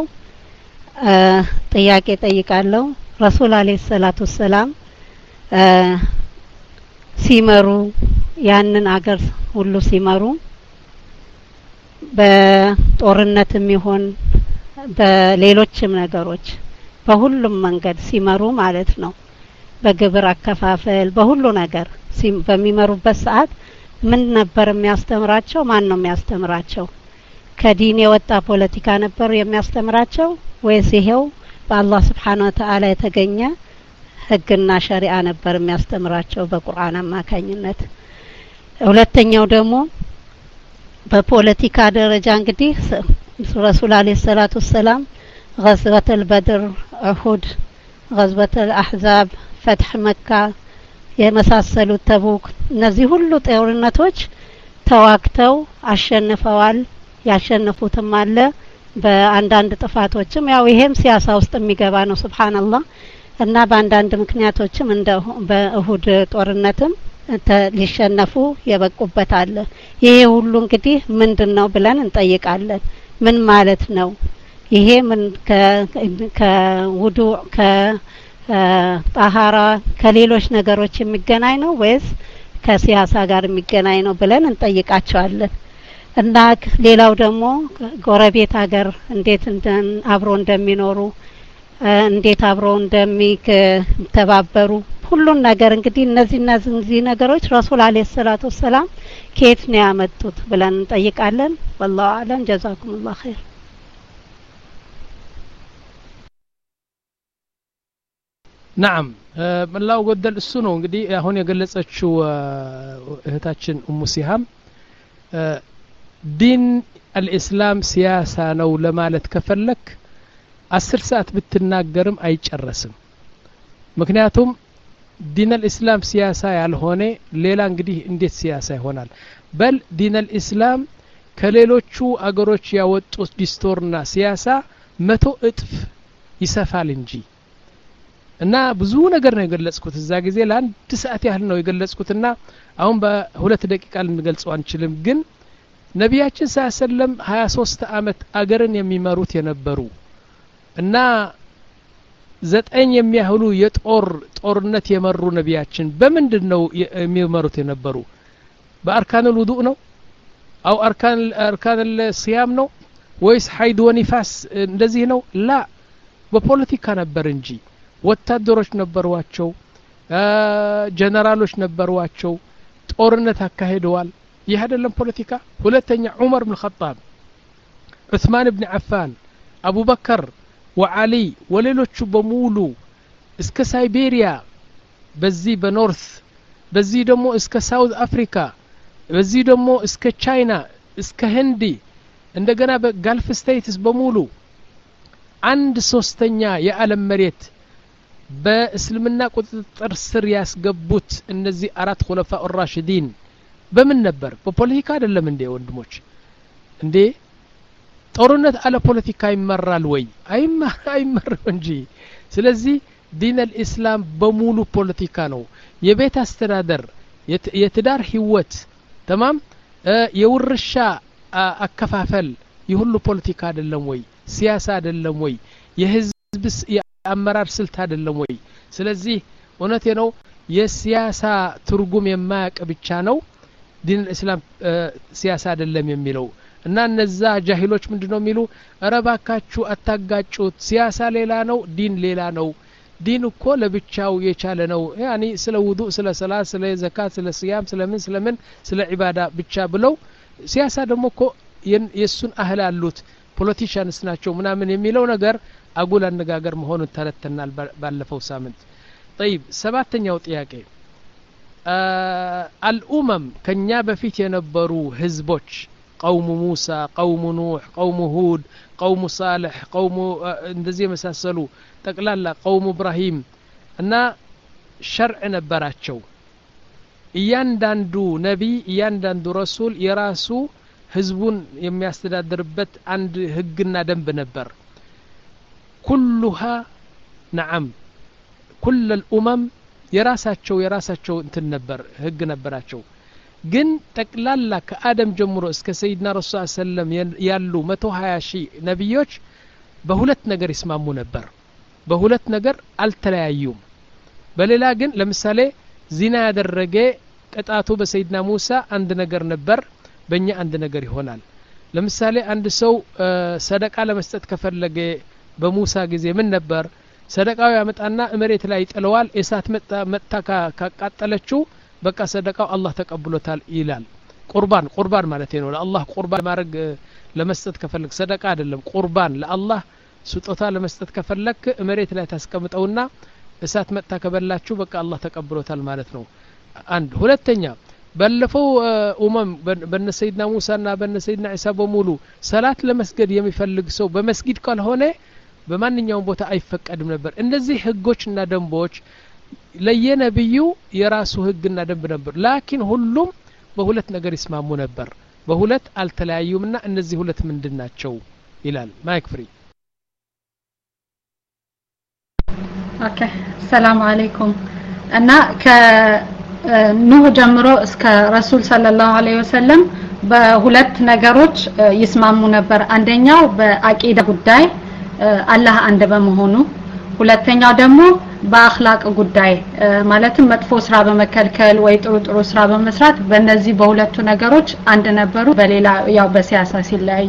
ጥያቄ ጠይቃለሁ ረሱል አለይሂ ሰላቱ ሰላም ሲመሩ ያንን አገር ሁሉ ሲመሩ በጦርነትም ይሆን በሌሎችም ነገሮች በሁሉም መንገድ ሲመሩ ማለት ነው በግብር አከፋፈል በሁሉ ነገር በሚመሩበት ሰዓት ምን ነበር የሚያስተምራቸው ማን ነው የሚያስተምራቸው ከዲን የወጣ ፖለቲካ ነበር የሚያስተምራቸው ወይስ ይሄው በአላህ ስብሓን ወተአላ የተገኘ ህግና ሸሪአ ነበር የሚያስተምራቸው በቁርአን አማካኝነት ሁለተኛው ደግሞ በፖለቲካ ደረጃ እንግዲህ ረሱል አለ ሰላቱ ወሰላም غزوة البدر أحد غزوة الأحزاب ፈትሕ መካ የመሳሰሉት ተቡክ እነዚህ ሁሉ ጦርነቶች ተዋግተው አሸንፈዋል ያሸነፉትም አለ በአንዳንድ ጥፋቶችም ያው ይሄም ሲያሳ ውስጥ የሚገባ ነው ስብሓንላህ እና በአንዳንድ ምክንያቶችም እንደ በእሁድ ጦርነትም ሊሸነፉ የበቁበት አለ ይሄ ሁሉ እንግዲህ ምንድን ነው ብለን እንጠይቃለን ምን ማለት ነው ይሄ ምን ከውዱ ከጣሃራ ከሌሎች ነገሮች የሚገናኝ ነው ወይስ ከሲያሳ ጋር የሚገናኝ ነው ብለን እንጠይቃቸዋለን እና ሌላው ደግሞ ጎረቤት ሀገር እንዴት አብሮ እንደሚኖሩ እንዴት አብረው እንደሚተባበሩ ሁሉን ነገር እንግዲህ እነዚህ እነዚህ ነገሮች ረሱል አለይሂ ሰላቱ ወሰላም ከየት ነው ያመጡት ብለን እንጠይቃለን ወላሁ አለም ጀዛኩሙላህ ኸይር ናም መላው ጎደል እሱ ነው እንግዲህ አሁን የገለጸችው እህታችን ኡሙ ሲሃም ዲን አልእስላም ሲያሳ ነው ለማለት ከፈለክ አስር ሰዓት ብትናገርም አይጨረስም ምክንያቱም ዲን አልእስላም ሲያሳ ያልሆነ ሌላ እንግዲህ እንዴት ሲያሳ ይሆናል በል ዲን አልእስላም ከሌሎቹ አገሮች ያወጡት ዲስቶርና ሲያሳ መቶ እጥፍ ይሰፋል እንጂ እና ብዙ ነገር ነው የገለጽኩት እዛ ጊዜ ለአንድ ሰዓት ያህል ነው የገለጽኩትና አሁን በሁለት ደቂቃ ልንገልጸው አንችልም ግን ነቢያችን ሳ ሰለም ሀያ ሶስት አመት አገርን የሚመሩት የነበሩ እና ዘጠኝ የሚያህሉ የጦር ጦርነት የመሩ ነቢያችን በምንድን ነው የሚመሩት የነበሩ በአርካን ልውዱእ ነው አው አርካን ስያም ነው ወይስ ሀይድ ወኒፋስ እንደዚህ ነው ላ በፖለቲካ ነበር እንጂ ወታደሮች ነበሯቸው ጀነራሎች ነበሯቸው ጦርነት አካሂደዋል ይህ አይደለም ፖለቲካ ሁለተኛ ዑመር ብን ኸጣብ ዑስማን ብን ዓፋን አቡበከር ወዓሊ ወሌሎቹ በሙሉ እስከ ሳይቤሪያ በዚህ በኖርት በዚህ ደግሞ እስከ ሳውዝ አፍሪካ በዚህ ደግሞ እስከ ቻይና እስከ ህንዲ እንደገና በጋልፍ ስቴትስ በሙሉ አንድ ሶስተኛ የዓለም መሬት በእስልምና ቁጥጥር ስር ያስገቡት እነዚህ አራት ሁለፋ ራሽዲን በምን ነበር በፖለቲካ አይደለም እንዴ ወንድሞች እንዴ ጦርነት አለ ፖለቲካ ይመራል ወይ አይመራም እንጂ ስለዚህ ዲን አልኢስላም በሙሉ ፖለቲካ ነው የቤት አስተዳደር የትዳር ህይወት ተማም የውርሻ አከፋፈል የሁሉ ፖለቲካ አይደለም ወይ ሲያሳ አይደለም ወይ የህዝብ የአመራር ስልት አይደለም ወይ ስለዚህ እውነቴ ነው የሲያሳ ትርጉም የማያቅ ብቻ ነው ዲን ልእስላም ሲያሳ አይደለም የሚለው እና እነዛ ጃሂሎች ምንድ ነው የሚሉ እረባካችሁ አታጋጩት ሲያሳ ሌላ ነው ዲን ሌላ ነው ዲን እኮ ለብቻው የቻለ ነው ያኒ ስለ ውዱእ ስለ ሰላት ስለ ዘካት ስለ ስያም ስለምን ስለምን ስለ ዒባዳ ብቻ ብለው ሲያሳ ደግሞ እኮ የእሱን አህል አሉት ፖለቲሽያንስ ናቸው ምናምን የሚለው ነገር አጉል አነጋገር መሆኑን ተረተናል ባለፈው ሳምንት ጠይብ ሰባተኛው ጥያቄ አልኡመም ከኛ በፊት የነበሩ ህዝቦች ቀውሙ ሙሳ ቀውሙ ኑሕ ቀውሙ ሁድ ቀውሙ ሳልሕ ቀውሙ እንደዚህ የመሳሰሉ ጠቅላላ ቀውሙ እብራሂም እና ሸርዕ ነበራቸው እያንዳንዱ ነቢይ እያንዳንዱ ረሱል የራሱ ህዝቡን የሚያስተዳድርበት አንድ ህግና ደንብ ነበር ኩሉሃ ነዓም ኩል ልኡመም የራሳቸው የራሳቸው እንትን ነበር ህግ ነበራቸው ግን ጠቅላላ ከአደም ጀምሮ እስከ ሰይድና ረሱ ሰለም ያሉ መቶ ሀያ ሺህ ነቢዮች በሁለት ነገር ይስማሙ ነበር በሁለት ነገር አልተለያዩም በሌላ ግን ለምሳሌ ዚና ያደረገ ቅጣቱ በሰይድና ሙሳ አንድ ነገር ነበር በእኛ አንድ ነገር ይሆናል ለምሳሌ አንድ ሰው ሰደቃ ለመስጠት ከፈለገ በሙሳ ጊዜ ምን ነበር ሰደቃው ያመጣና መሬት ላይ ይጥለዋል እሳት መጥታ ካቃጠለችው በቃ ሰደቃው አላህ ተቀብሎታል ይላል ቁርባን ቁርባን ማለት ነው ለአላህ ቁርባን ማድረግ ለመስጠት ከፈለግ ሰደቃ አይደለም ቁርባን ለአላህ ስጦታ ለመስጠት ከፈለክ መሬት ላይ ታስቀምጠውና እሳት መጥታ ከበላችሁ በቃ አላህ ተቀብሎታል ማለት ነው አንድ ሁለተኛ ባለፈው ኡመም በነ ሰይድና ሙሳና በነ ሰይድና ዒሳ በሙሉ ሰላት ለመስገድ የሚፈልግ ሰው በመስጊድ ካልሆነ በማንኛውም ቦታ አይፈቀድም ነበር እነዚህ ህጎችና ደንቦች ለየነብዩ የራሱ ህግና ደንብ ነበር ላኪን ሁሉም በሁለት ነገር ይስማሙ ነበር በሁለት አልተለያዩምና እነዚህ ሁለት ምንድን ናቸው ይላል ማይክ ፍሪ ኦኬ ሰላም አለይኩም እና ከኑህ ጀምሮ እስከ ረሱል ሰለላሁ ዐለይሂ ወሰለም በሁለት ነገሮች ይስማሙ ነበር አንደኛው በአቂዳ ጉዳይ አላህ አንድ በመሆኑ ሁለተኛው ደግሞ በአክላቅ ጉዳይ ማለትም መጥፎ ስራ በመከልከል ወይ ጥሩ ጥሩ ስራ በመስራት በእነዚህ በሁለቱ ነገሮች አንድ ነበሩ በሌላ ያው በሲያሳ ሲለያዩ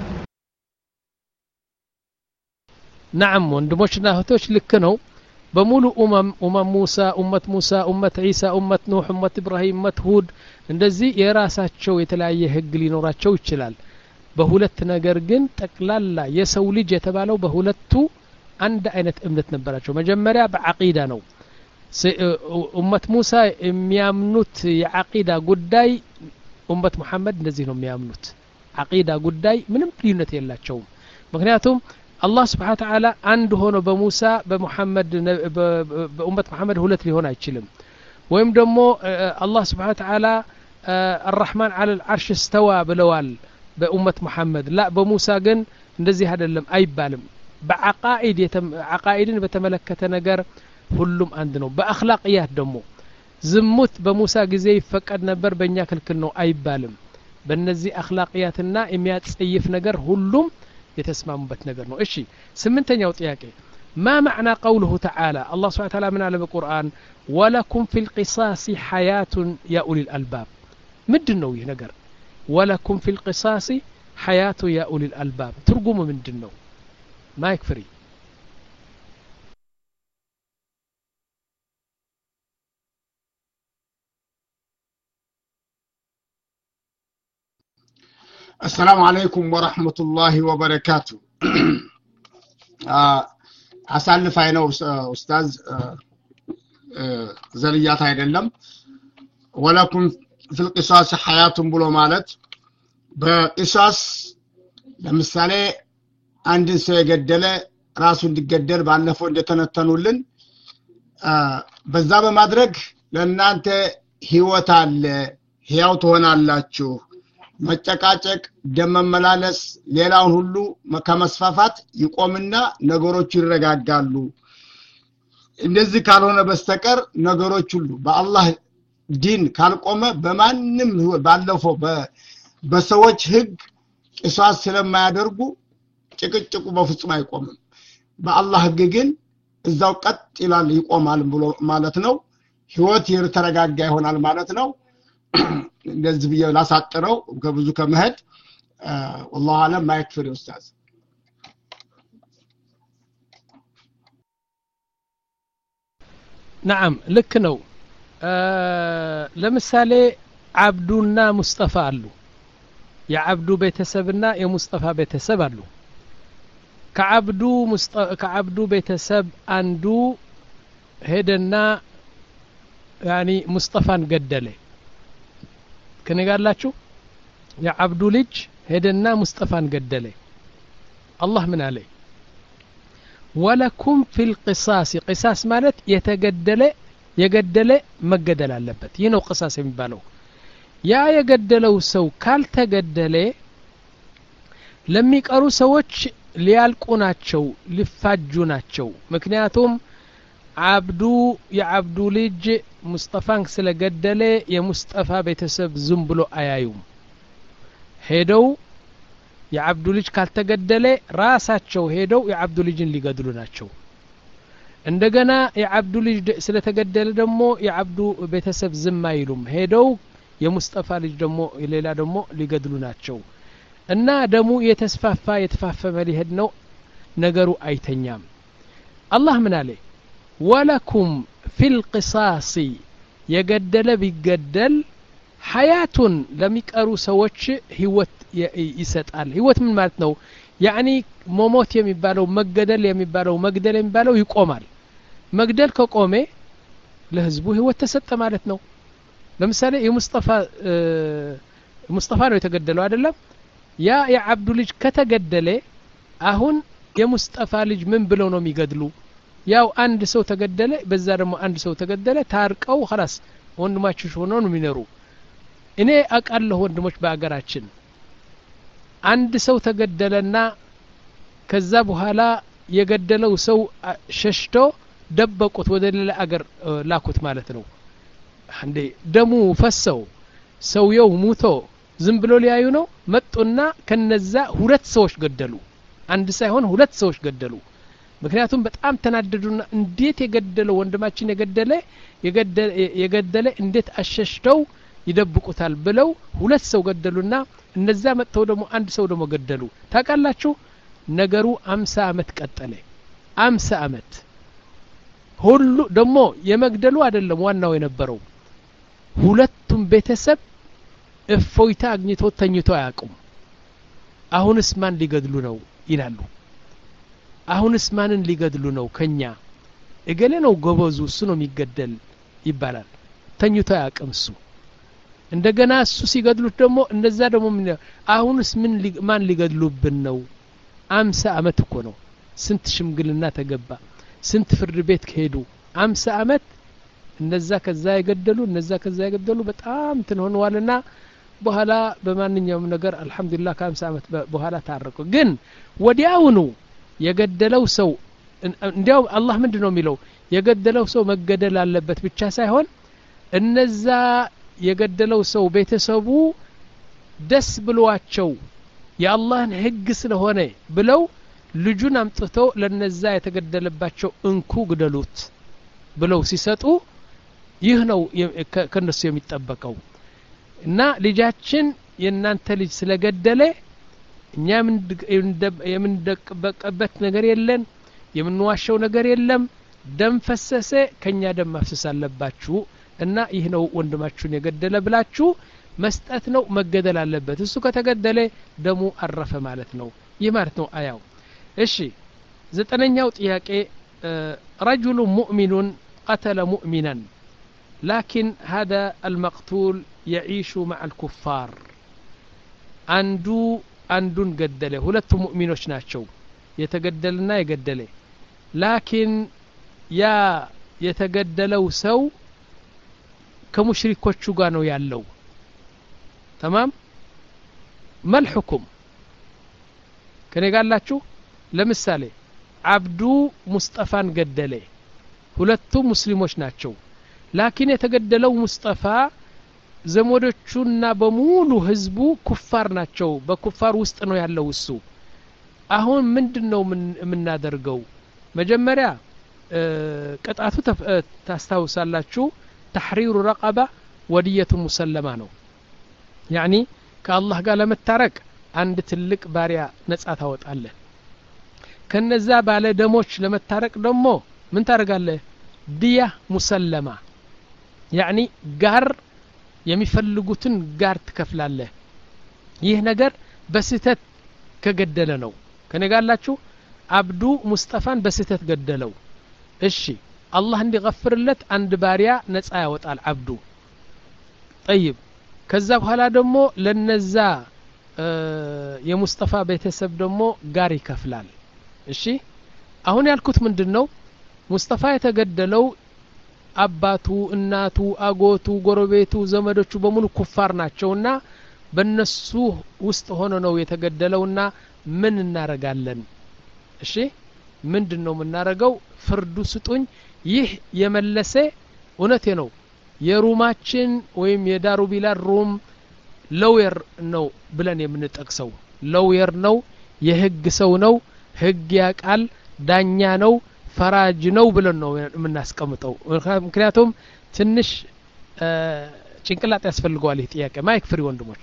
ናም ወንድሞችና እህቶች ልክ ነው በሙሉ ኡመም ኡመም ሙሳ ኡመት ሙሳ ኡመት ዒሳ ኡመት ኑሕ ኡመት ኢብራሂም ኡመት ሁድ እንደዚህ የራሳቸው የተለያየ ህግ ሊኖራቸው ይችላል በሁለት ነገር ግን ጠቅላላ የሰው ልጅ የተባለው በሁለቱ አንድ አይነት እምነት ነበራቸው መጀመሪያ በዓቂዳ ነው ኡመት ሙሳ የሚያምኑት የዓቂዳ ጉዳይ ኡመት ሙሐመድ እንደዚህ ነው የሚያምኑት ዓቂዳ ጉዳይ ምንም ልዩነት የላቸውም ምክንያቱም አላህ ስብሓን ተዓላ አንድ ሆኖ በሙሳ በሙሐመድ በኡመት ሙሐመድ ሁለት ሊሆን አይችልም ወይም ደግሞ አላህ ስብሓን ተዓላ አራሕማን አለ ልዓርሽ እስተዋ ብለዋል በኡመት ሙሐመድ ላ በሙሳ ግን እንደዚህ አይደለም አይባልም በዓቃኢድ ዓቃኢድን በተመለከተ ነገር ሁሉም አንድ ነው በአክላቅያት ደግሞ ዝሙት በሙሳ ጊዜ ይፈቀድ ነበር በእኛ ክልክል ነው አይባልም በእነዚህ አክላቅያትና የሚያጸይፍ ነገር ሁሉም የተስማሙበት ነገር ነው እሺ ስምንተኛው ጥያቄ ما معنى قوله تعالى الله سبحانه وتعالى من على القرآن ولكم في القصاص حياة يا أولي الألباب مدن نو نقر ولكم في القصاص حياة يا أولي الألباب ترجموا من دنو ما يكفري السلام عليكم ورحمة الله وبركاته አሳልፋይ ነው ኡስታዝ ዘልያት አይደለም ወለኩም ፊልቂሳስ ሐያቱን ብሎ ማለት በቂሳስ ለምሳሌ አንድን ሰው የገደለ ራሱ እንዲገደል ባለፈው እንደተነተኑልን በዛ በማድረግ ለእናንተ ህይወት አለ ህያው ትሆናላችሁ መጨቃጨቅ ደም መመላለስ ሌላውን ሁሉ ከመስፋፋት ይቆምና ነገሮቹ ይረጋጋሉ እንደዚህ ካልሆነ በስተቀር ነገሮች ሁሉ በአላህ ዲን ካልቆመ በማንም ባለፈው በሰዎች ህግ ቂሷስ ስለማያደርጉ ጭቅጭቁ በፍጹም አይቆምም በአላህ ህግ ግን እዛው ቀጥ ይላል ይቆማል ብሎ ማለት ነው ህይወት የተረጋጋ ይሆናል ማለት ነው እንደዚህ ብዬ ላሳጥረው ከብዙ ከመሄድ ወላሁ አለም ማይክፍር ኡስታዝ ነዓም ልክ ነው ለምሳሌ አብዱና ሙስጠፋ አሉ የአብዱ ቤተሰብና የሙስጠፋ ቤተሰብ አሉ ከአብዱ ከአብዱ ቤተሰብ አንዱ ሄደና ያኒ ሙስጠፋን ገደለ ከነጋላችሁ የአብዱ ልጅ ሄደና ሙስጠፋን ገደለ አላህ ምን አለ ወለኩም ፊል ቂሳስ ቂሳስ ማለት የተገደለ የገደለ መገደል አለበት ይህ ነው ቅሳስ የሚባለው ያ የገደለው ሰው ካልተገደለ ለሚቀሩ ሰዎች ሊያልቁ ናቸው ሊፋጁ ናቸው ምክንያቱም አብዱ የአብዱ ልጅ ሙስጠፋን ስለገደለ የሙስጠፋ ቤተሰብ ዝም ብሎ አያዩም ሄደው የአብዱ ልጅ ካልተገደለ ራሳቸው ሄደው የአብዱ ልጅን ሊገድሉ ናቸው እንደገና የአብዱ ልጅ ስለተገደለ ደግሞ የአብዱ ቤተሰብ ዝም አይሉም ሄደው የሙስጠፋ ልጅ ደግሞ ሌላ ደግሞ ሊገድሉ ናቸው እና ደሙ የተስፋፋ የተፋፈመ ሊሄድ ነው ነገሩ አይተኛም አላህ ምን አለ ወለኩም ፊል ቂሳሲ የገደለ ቢገደል ሀያቱን ለሚቀሩ ሰዎች ህይወት ይሰጣል ህይወት ምን ማለት ነው ያኒ መሞት የሚባለው መገደል የሚባለው መግደል የሚባለው ይቆማል መግደል ከቆሜ ለህዝቡ ህይወት ተሰጠ ማለት ነው ለምሳሌ የሙስጠፋ ሙስጠፋ ነው የተገደለው አይደለም ያ የአብዱ ልጅ ከተገደለ አሁን የሙስጠፋ ልጅ ምን ብለው ነው የሚገድሉ ያው አንድ ሰው ተገደለ በዛ ደግሞ አንድ ሰው ተገደለ ታርቀው ኸላስ ወንድማችሁ ሆነው ነው የሚኖሩ እኔ አውቃለሁ ወንድሞች በአገራችን አንድ ሰው ተገደለና ከዛ በኋላ የገደለው ሰው ሸሽቶ ደበቁት ወደ ሌላ አገር ላኩት ማለት ነው እንዴ ደሙ ፈሰው ሰውየው ሙቶ ዝም ብሎ ሊያዩ ነው መጡና ከነዛ ሁለት ሰዎች ገደሉ አንድ ሳይሆን ሁለት ሰዎች ገደሉ ምክንያቱም በጣም ተናደዱና እንዴት የገደለው ወንድማችን የገደለ የገደለ እንዴት አሸሽተው ይደብቁታል ብለው ሁለት ሰው ገደሉና እነዛ መጥተው ደግሞ አንድ ሰው ደግሞ ገደሉ ታውቃላችሁ ነገሩ አምሳ አመት ቀጠለ አምሳ አመት ሁሉ ደግሞ የመግደሉ አይደለም ዋናው የነበረው ሁለቱም ቤተሰብ እፎይታ አግኝቶ ተኝቶ አያውቁም አሁንስ ማን ሊገድሉ ነው ይላሉ አሁንስ ማንን ሊገድሉ ነው ከኛ እገሌ ነው ጎበዙ እሱ ነው የሚገደል ይባላል ተኝቶ አያውቅም እሱ እንደገና እሱ ሲገድሉት ደግሞ እነዛ ደግሞ አሁንስ ምን ማን ሊገድሉብን ነው አምሳ አመት እኮ ነው ስንት ሽምግልና ተገባ ስንት ፍርድ ቤት ከሄዱ አምሳ አመት እነዛ ከዛ የገደሉ እነዛ ከዛ የገደሉ በጣም እንትን ሆነዋልና በኋላ በማንኛውም ነገር አልሐምዱሊላህ ከአምሳ አመት በኋላ ታረቁ ግን ወዲያውኑ የገደለው ሰው እንዲያው አላህ ምንድን ነው የሚለው የገደለው ሰው መገደል አለበት ብቻ ሳይሆን እነዛ የገደለው ሰው ቤተሰቡ ደስ ብሏቸው የአላህን ህግ ስለሆነ ብለው ልጁን አምጥተው ለነዛ የተገደለባቸው እንኩ ግደሉት ብለው ሲሰጡ ይህ ነው ከነሱ የሚጠበቀው እና ልጃችን የእናንተ ልጅ ስለገደለ እኛ የምንደበቀበት ነገር የለን የምንዋሸው ነገር የለም ደም ፈሰሰ ከኛ ደም ማፍሰስ አለባችሁ እና ይህ ነው ወንድማችሁን የገደለ ብላችሁ መስጠት ነው መገደል አለበት እሱ ከተገደለ ደሙ አረፈ ማለት ነው ይህ ማለት ነው አያው እሺ ዘጠነኛው ጥያቄ ረጅሉ ሙእሚኑን ቀተለ ሙእሚናን ላኪን ሀደ አልመቅቱል የዒሹ ማዕ አልኩፋር አንዱ አንዱን ገደለ ሁለቱ ሙእሚኖች ናቸው የተገደለና የገደለ ላኪን ያ የተገደለው ሰው ከሙሽሪኮቹ ጋር ነው ያለው ተማም መልሕኩም ከኔ ጋላችሁ ለምሳሌ አብዱ ሙስጠፋን ገደለ ሁለቱ ሙስሊሞች ናቸው ላኪን የተገደለው ሙስጠፋ ዘመዶቹና በሙሉ ህዝቡ ኩፋር ናቸው በኩፋር ውስጥ ነው ያለው እሱ አሁን ምንድን ነው የምናደርገው መጀመሪያ ቅጣቱ ታስታውሳላችሁ ተሕሪሩ ረቀባ ወድየቱ ሙሰለማ ነው ያኒ ከአላህ ጋር ለመታረቅ አንድ ትልቅ ባሪያ ነጻ ታወጣለህ ከነዛ ባለ ደሞች ለመታረቅ ደግሞ ምን ታደርጋለህ ድያ ሙሰለማ ያኒ ጋር የሚፈልጉትን ጋር ትከፍላለህ ይህ ነገር በስህተት ከገደለ ነው ከነጋላችሁ አብዱ ሙስጠፋን በስህተት ገደለው እሺ አላህ እንዲገፍርለት አንድ ባሪያ ነጻ ያወጣል አብዱ ጠይብ ከዛ በኋላ ደግሞ ለነዛ የሙስጠፋ ቤተሰብ ደግሞ ጋር ይከፍላል እሺ አሁን ያልኩት ምንድን ነው ሙስጠፋ የተገደለው አባቱ እናቱ አጎቱ ጎረቤቱ ዘመዶቹ በሙሉ ኩፋር ናቸውና በነሱ ውስጥ ሆኖ ነው የተገደለውና ምን እናረጋለን እሺ ምንድን ነው የምናረገው ፍርዱ ስጡኝ ይህ የመለሰ እውነቴ ነው የሩማችን ወይም የዳሩ ቢላል ሩም ለውየር ነው ብለን የምንጠቅሰው ለውየር ነው የህግ ሰው ነው ህግ ያቃል ዳኛ ነው ፈራጅ ነው ብለን ነው የምናስቀምጠው ምክንያቱም ትንሽ ጭንቅላት ያስፈልገዋል ይህ ጥያቄ ማይክ ፍሪ ወንድሞች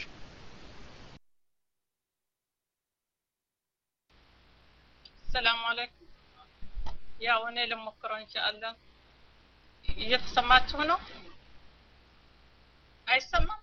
ሰላም አለይኩም ያው እኔ ልሞክረው እንሻአላ እየተሰማችሁ ነው አይሰማም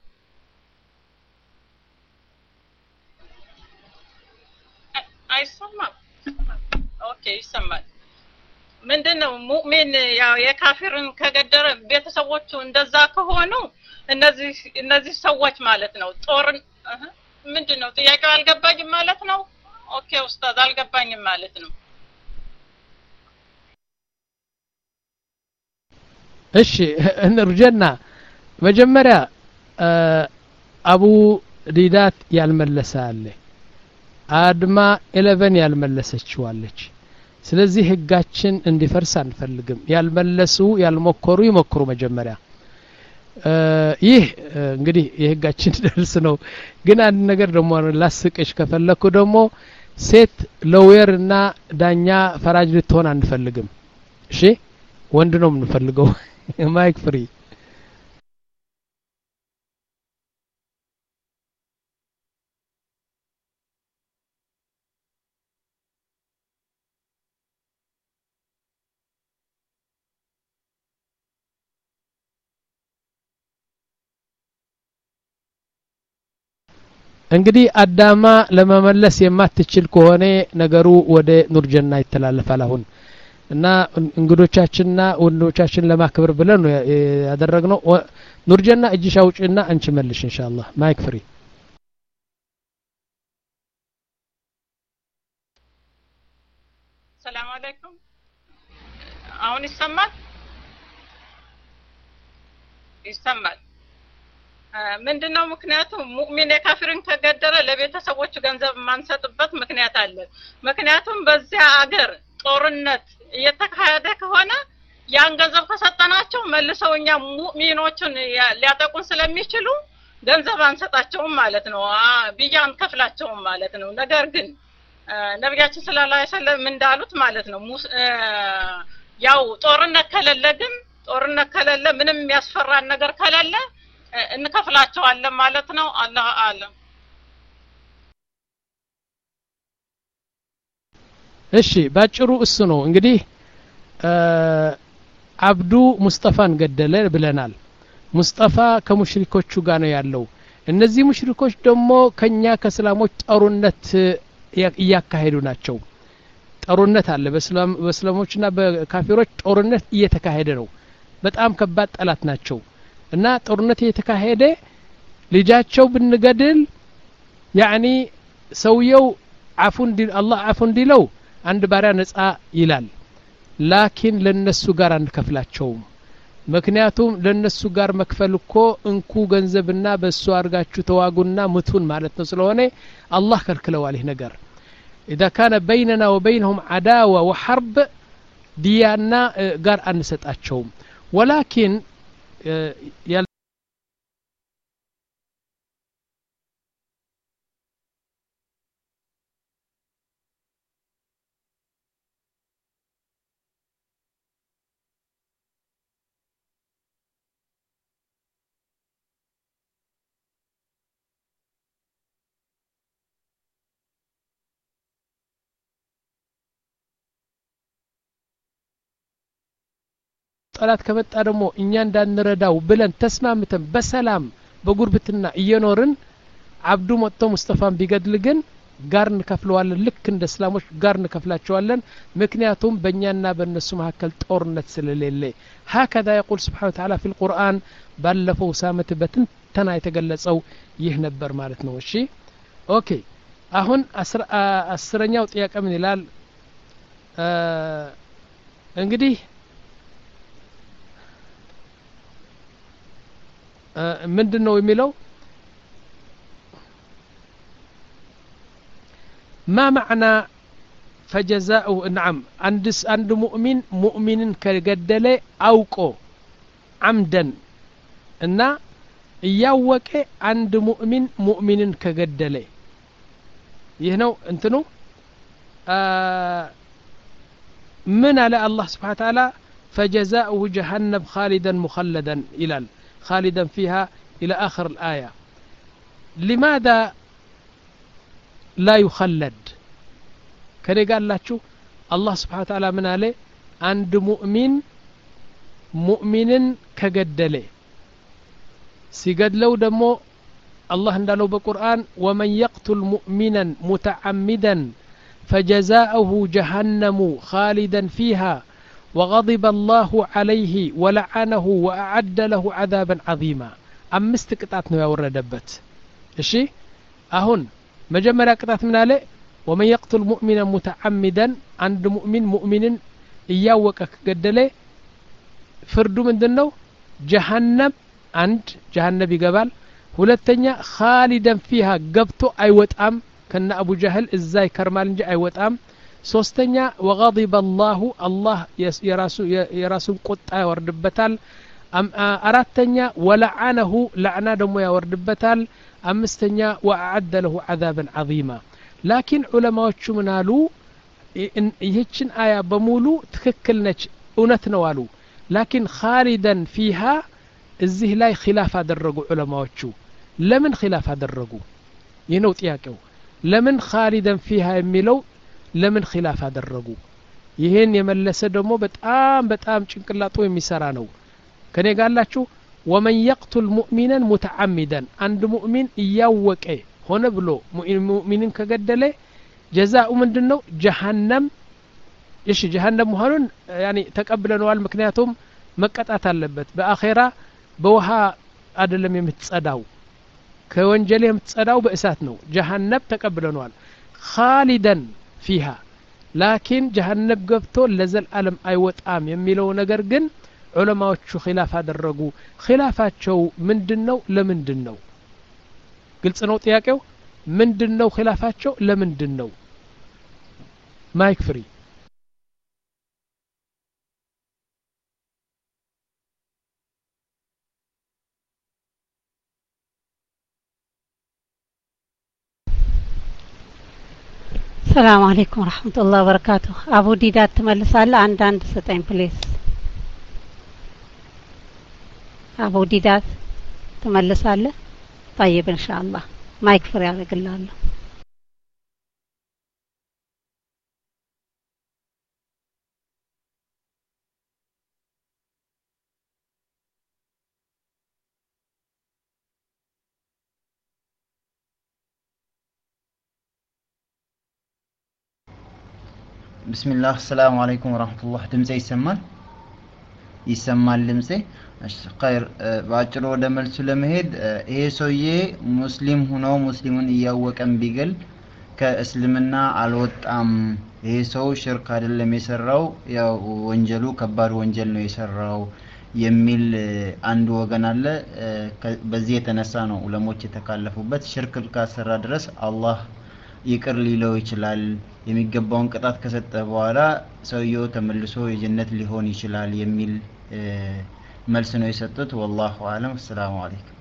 አይሰማም ኦኬ ይሰማል ምንድን ነው ሙእሚን ያው የካፊርን ከገደረ ቤተሰቦቹ እንደዛ ከሆኑ እነዚህ እነዚህ ሰዎች ማለት ነው ጦርን ምንድን ነው ጥያቄው አልገባኝም ማለት ነው ኦኬ ኡስታዝ አልገባኝም ማለት ነው እሺ እንርጀና መጀመሪያ አቡ ዲዳት ያልመለሰ አለ አድማ ኤሌቨን ያልመለሰችዋለች ስለዚህ ህጋችን እንዲፈርስ አንፈልግም ያልመለሱ ያልሞከሩ ይሞክሩ መጀመሪያ ይህ እንግዲህ የህጋችን ደርስ ነው ግን አንድ ነገር ደግሞ ላስቅሽ ከፈለኩ ደግሞ ሴት ለውየር እና ዳኛ ፈራጅ ልትሆን አንፈልግም እሺ ወንድ ነው የምንፈልገው ማይክ ፍሪ እንግዲህ አዳማ ለመመለስ የማትችል ከሆነ ነገሩ ወደ ኑርጀና ይተላለፋል አሁን እና እንግዶቻችንና ወንዶቻችን ለማክበር ብለን ነው ያደረግነው ኑርጀና እጅሽ አውጭና አንቺ መልሽ ኢንሻአላህ ማይክ ፍሪ ሰላም አለይኩም አሁን ይሰማል ይሰማል ምንድነው ምክንያቱ ሙእሚን የካፊርን ከገደረ ለቤተሰቦቹ ገንዘብ የማንሰጥበት ምክንያት አለ ምክንያቱም በዚያ አገር ጦርነት እየተካሄደ ከሆነ ያን ገንዘብ ከሰጠናቸው መልሰው እኛ ሙእሚኖቹን ሊያጠቁን ስለሚችሉ ገንዘብ አንሰጣቸውም ማለት ነው ብያ አንከፍላቸውም ማለት ነው ነገር ግን ነቢያችን ስለ ላ ሰለም እንዳሉት ማለት ነው ያው ጦርነት ከሌለ ግን ጦርነት ከሌለ ምንም የሚያስፈራን ነገር ከሌለ እንከፍላቸዋለን ማለት ነው አላህ አለም እሺ ባጭሩ እሱ ነው እንግዲህ አብዱ ሙስጠፋን ገደለ ብለናል ሙስጠፋ ከሙሽሪኮቹ ጋር ነው ያለው እነዚህ ሙሽሪኮች ደግሞ ከኛ ከእስላሞች ጦርነት እያካሄዱ ናቸው ጦርነት አለ በእስላሞችና በካፊሮች ጦርነት እየተካሄደ ነው በጣም ከባድ ጠላት ናቸው እና ጦርነት እየተካሄደ ልጃቸው ብንገድል ያኒ ሰውየው አፉ አላህ አፉ እንዲለው አንድ ባሪያ ነጻ ይላል ላኪን ለነሱ ጋር አንከፍላቸውም ምክንያቱም ለነሱ ጋር መክፈል እኮ እንኩ ገንዘብና በእሱ አድርጋችሁ ተዋጉና ምቱን ማለት ነው ስለሆነ አላህ ከልክለዋል ይህ ነገር إذا كان بيننا وبينهم عداوة وحرب ديانا قال أن ستأتشوم ولكن ጠላት ከመጣ ደግሞ እኛ እንዳንረዳው ብለን ተስማምተን በሰላም በጉርብትና እየኖርን አብዱ መጥቶ ሙስጠፋን ቢገድል ግን ጋር እንከፍለዋለን ልክ እንደ እስላሞች ጋር እንከፍላቸዋለን ምክንያቱም በእኛና በእነሱ መካከል ጦርነት ስለሌለ ሀከዛ የቁል ስብሓን ተዓላ ፊ ልቁርአን ባለፈው ሳምንት በትንተና የተገለጸው ይህ ነበር ማለት ነው እሺ ኦኬ አሁን አስረኛው ጥያቄ ምን ይላል እንግዲህ ምንድን ነው የሚለው ما معنى فجزاؤه نعم عند عند مؤمن مؤمن كجدل أوقو عمدا እና እያወቀ አንድ ሙእሚን ሙእሚንን ከገደለ ይህ ነው እንትኑ ምን አለ አላህ ስብሓን ታላ ፈጀዛኡሁ ጀሃነም ካሊደን ሙኸለደን ይላል خالدا فيها إلى آخر الآية لماذا لا يخلد كده قال لاتشو الله سبحانه وتعالى من عليه عند مؤمن مؤمن كقدله سيقدلو دمو الله اندالو بقرآن ومن يقتل مؤمنا متعمدا فجزاؤه جهنم خالدا فيها وغضب الله عليه ولعنه وأعد له عذابا عظيما أمست قطعت ነው ያወረደበት እሺ አሁን መጀመሪያ ቅጣት ምን አለ ومن يقتل مؤمنا متعمدا عند مؤمن مؤمن እያወቀ ከገደለ ፍርዱ ምንድን ነው ጀሃነም አንድ ጀሃነብ ይገባል ሁለተኛ ካሊደን ፊሃ ገብቶ አይወጣም ከነ አቡ ጃህል እዛ ይከርማል እንጂ አይወጣም ሶስተኛ ወغضب አላሁ አላህ የራሱን ቁጣ ያወርድበታል አራተኛ ወለዓነሁ ለዕና ደግሞ ያወርድበታል አምስተኛ ወአዓደ ለሁ ዓዛብን ዓظማ ላኪን ዑለማዎቹ ምን አሉ ይህችን አያ በሙሉ ትክክል ነች እውነት ነው አሉ ላኪን ካሊደን ፊሃ እዚህ ላይ ኪላፍ አደረጉ ዑለማዎቹ ለምን ኪላፍ አደረጉ ይህ ነው ጥያቄው ለምን ካሊደን ፊሃ የሚለው ለምን ኪላፍ አደረጉ ይህን የመለሰ ደግሞ በጣም በጣም ጭንቅላጡ የሚሰራ ነው ከኔ ጋላችሁ ወመን የቅቱል ሙእሚነን ሙተዓሚደን አንድ ሙእሚን እያወቀ ሆነ ብሎ ሙእሚንን ከገደለ ጀዛኡ ምንድን ነው ጀሃነም እሺ ጀሃነም መሆኑን ያኒ ተቀብለነዋል ምክንያቱም መቀጣት አለበት በአኼራ በውሃ አይደለም የምትጸዳው ከወንጀል የምትጸዳው በእሳት ነው ጀሃነብ ተቀብለነዋል ካሊደን ፊሃ ላኪን ጀሃነብ ገብቶ ለዘልዓለም አይወጣም የሚለው ነገር ግን ዑለማዎቹ ኪላፍ አደረጉ ኪላፋቸው ምንድን ነው ለምንድን ነው ግልጽ ነው ጥያቄው ምንድን ነው ኪላፋቸው ለምንድን ነው ማይክ ፍሪ ሰላም አለይኩም ወረህመቱላህ ወበረካቱ አቡ ዲዳት ትመልሳለህ አንድ አንድ ስጠኝ ፕሌስ አቡ ዲዳት ትመልሳለህ ጠይብ እንሻአላህ ማይክ ፍሪ ያደርግላለሁ ብስሚላህ ሰላሙ አለይኩም ወራህመቱላህ ድምጼ ይሰማል ይሰማል ድምጼ እሺ ኸይር በአጭሩ ወደ መልሱ ለመሄድ ይሄ ሰውዬ ሙስሊም ሆኖ ሙስሊሙን እያወቀም ቢገል ከእስልምና አልወጣም ይሄ ሰው ሽርክ አይደለም የሰራው ያው ወንጀሉ ከባድ ወንጀል ነው የሰራው የሚል አንድ ወገን አለ በዚህ የተነሳ ነው ዑለሞች የተካለፉበት ሽርክ ካሰራ ድረስ አላህ ይቅር ሊለው ይችላል የሚገባውን ቅጣት ከሰጠ በኋላ ሰውየው ተመልሶ የጀነት ሊሆን ይችላል የሚል መልስ ነው የሰጡት ወላሁ አለም አሰላሙ አለይኩም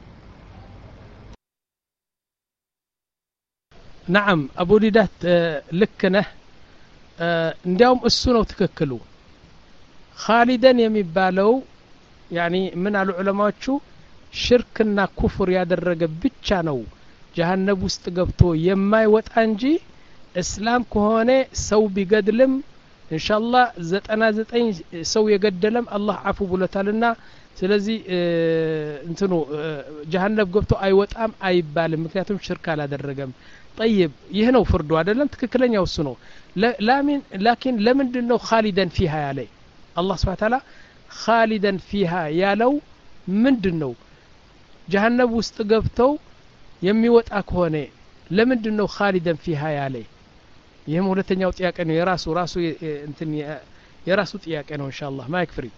ናዓም አቡ ዲዳት ልክ ነህ እንዲያውም እሱ ነው ትክክሉ ካሊደን የሚባለው ያኒ ምን አሉ ዑለማዎቹ ሽርክና ኩፍር ያደረገ ብቻ ነው ጀሀነብ ውስጥ ገብቶ የማይወጣ እንጂ እስላም ከሆነ ሰው ቢገድልም እንሻላ ዘጠና ዘጠኝ ሰው የገደለም አላህ አፉ ብሎታልና ስለዚህ እንትኑ ጀሀነብ ገብቶ አይወጣም አይባልም ምክንያቱም ሽርክ አላደረገም ጠይብ ይህ ነው ፍርዱ አይደለም ትክክለኛው እሱ ነው ላኪን ለምንድን ነው ካሊደን ፊሃ ያለ አላህ ስብሓ ታላ ካሊደን ፊሃ ያለው ምንድን ነው ጀሀነብ ውስጥ ገብተው የሚወጣ ከሆነ ለምንድን ነው ካሊደን ፊሃ ያለ ይህም ሁለተኛው ጥያቄ ነው የራሱ ራሱ እንትን የራሱ ጥያቄ ነው እንሻ አላህ ማይክ ፍሪ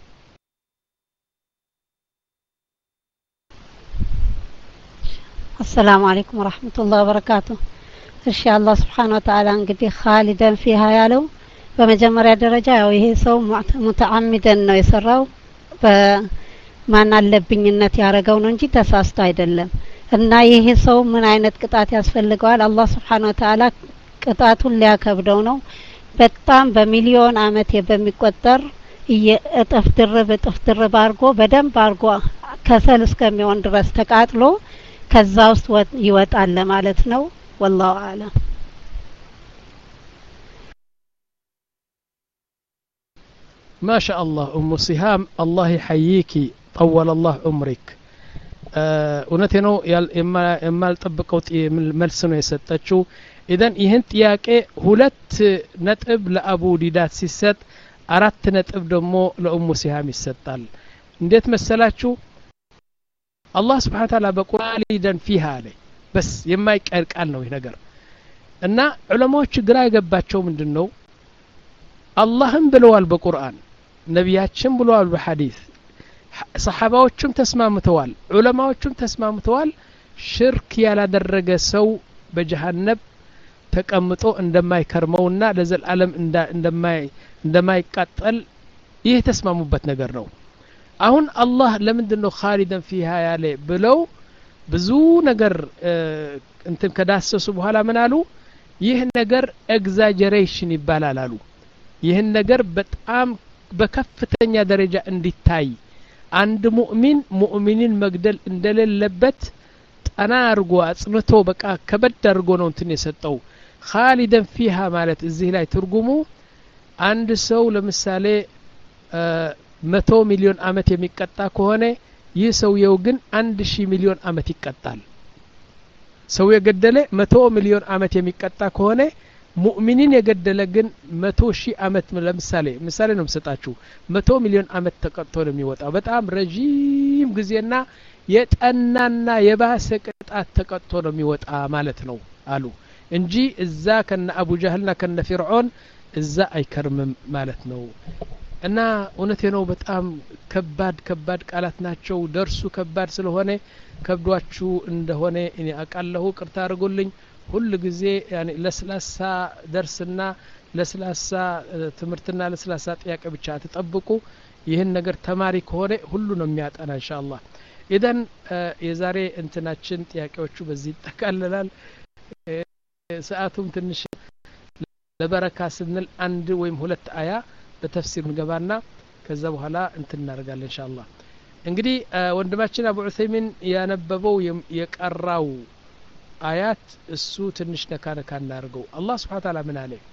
አሰላሙ አለይኩም ወራህመቱላህ ወበረካቱ እሺ አላህ ስብሓን ወተአላ እንግዲህ ካሊደን ፊሃ ያለው በመጀመሪያ ደረጃ ያው ይሄ ሰው ሙተአሚደን ነው የሰራው በማን አለብኝነት ያደረገው ነው እንጂ ተሳስቶ አይደለም እና ይሄ ሰው ምን አይነት ቅጣት ያስፈልገዋል አላህ ስብሓን ወተአላ ቅጣቱን ሊያከብደው ነው በጣም በሚሊዮን አመት በሚቆጠር እጥፍ ድርብ እጥፍ ድርብ አድርጎ በደንብ አድርጎ ከሰል እስከሚሆን ድረስ ተቃጥሎ ከዛ ውስጥ ይወጣል ለማለት ነው ወላሁ አለም ما شاء الله أم صهام الله يحييك طول الله عمرك እውነቴ ነው የማልጠብቀው መልስ ነው የሰጠችው ኢዘን ይህን ጥያቄ ሁለት ነጥብ ለአቡ ዲዳት ሲሰጥ አራት ነጥብ ደግሞ ለኡሙ ሲሃም ይሰጣል እንዴት መሰላችሁ አላህ ስብሓን ታላ በቁርአን ሊደን ፊሃ አለ በስ የማይቀር ቃል ነው ይህ ነገር እና ዑለማዎች ግራ የገባቸው ምንድን ነው አላህም ብለዋል በቁርአን ነቢያችን ብለዋል በሐዲስ ሰሓባዎቹም ተስማምተዋል ዑለማዎቹም ተስማምተዋል ሽርክ ያላደረገ ሰው በጀሃነብ ተቀምጦ እንደማይከርመውና ለዘላለም እንደማይቃጠል ይህ የተስማሙበት ነገር ነው አሁን አላህ ለምንድን ነው ካሊደን ፊሃ ያለ ብለው ብዙ ነገር እንትን ከዳሰሱ በኋላ ምን አሉ ይህ ነገር ኤግዛጀሬሽን ይባላል አሉ ይህን ነገር በጣም በከፍተኛ ደረጃ እንዲታይ አንድ ሙእሚን ሙእሚንን መግደል እንደሌለበት ጠና አድርጎ አጽንቶ በቃ ከበድ አድርጎ ነው እንትን የሰጠው ካሊደን ፊሃ ማለት እዚህ ላይ ትርጉሙ አንድ ሰው ለምሳሌ መቶ ሚሊዮን አመት የሚቀጣ ከሆነ ይህ ሰውየው ግን አንድ ሺህ ሚሊዮን አመት ይቀጣል ሰው የገደለ መቶ ሚሊዮን አመት የሚቀጣ ከሆነ ሙእሚኒን የገደለ ግን መቶ ሺህ አመት ለምሳሌ ምሳሌ ነው የምሰጣችሁ መቶ ሚሊዮን አመት ተቀጥቶ ነው የሚወጣው በጣም ረዥም ጊዜና የጠናና የባሰ ቅጣት ተቀጥቶ ነው የሚወጣ ማለት ነው አሉ እንጂ እዛ ከነ አቡ ጃህልና ከነ ፊርዖን እዛ አይከርምም ማለት ነው እና እውነቴ ነው በጣም ከባድ ከባድ ቃላት ናቸው ደርሱ ከባድ ስለሆነ ከብዷችሁ እንደሆነ እኔ አቃለሁ ቅርታ አድርጉልኝ ሁል ጊዜ ለስላሳ ደርስና ለስላሳ ትምህርትና ለስላሳ ጥያቄ ብቻ አትጠብቁ ይህን ነገር ተማሪ ከሆነ ሁሉ ነው የሚያጠና እንሻ አላህ ኢደን የዛሬ እንትናችን ጥያቄዎቹ በዚህ ይጠቃልላል ሰአቱም ትንሽ ለበረካ ስንል አንድ ወይም ሁለት አያ በተፍሲር እንገባና ከዛ በኋላ እንትን እናደርጋለን እንሻ አላህ እንግዲህ ወንድማችን አቡ ዑሰይሚን ያነበበው የቀራው አያት እሱ ትንሽ ነካ ነካ እናደርገው አላህ ስብሓን ታላ ምን አለ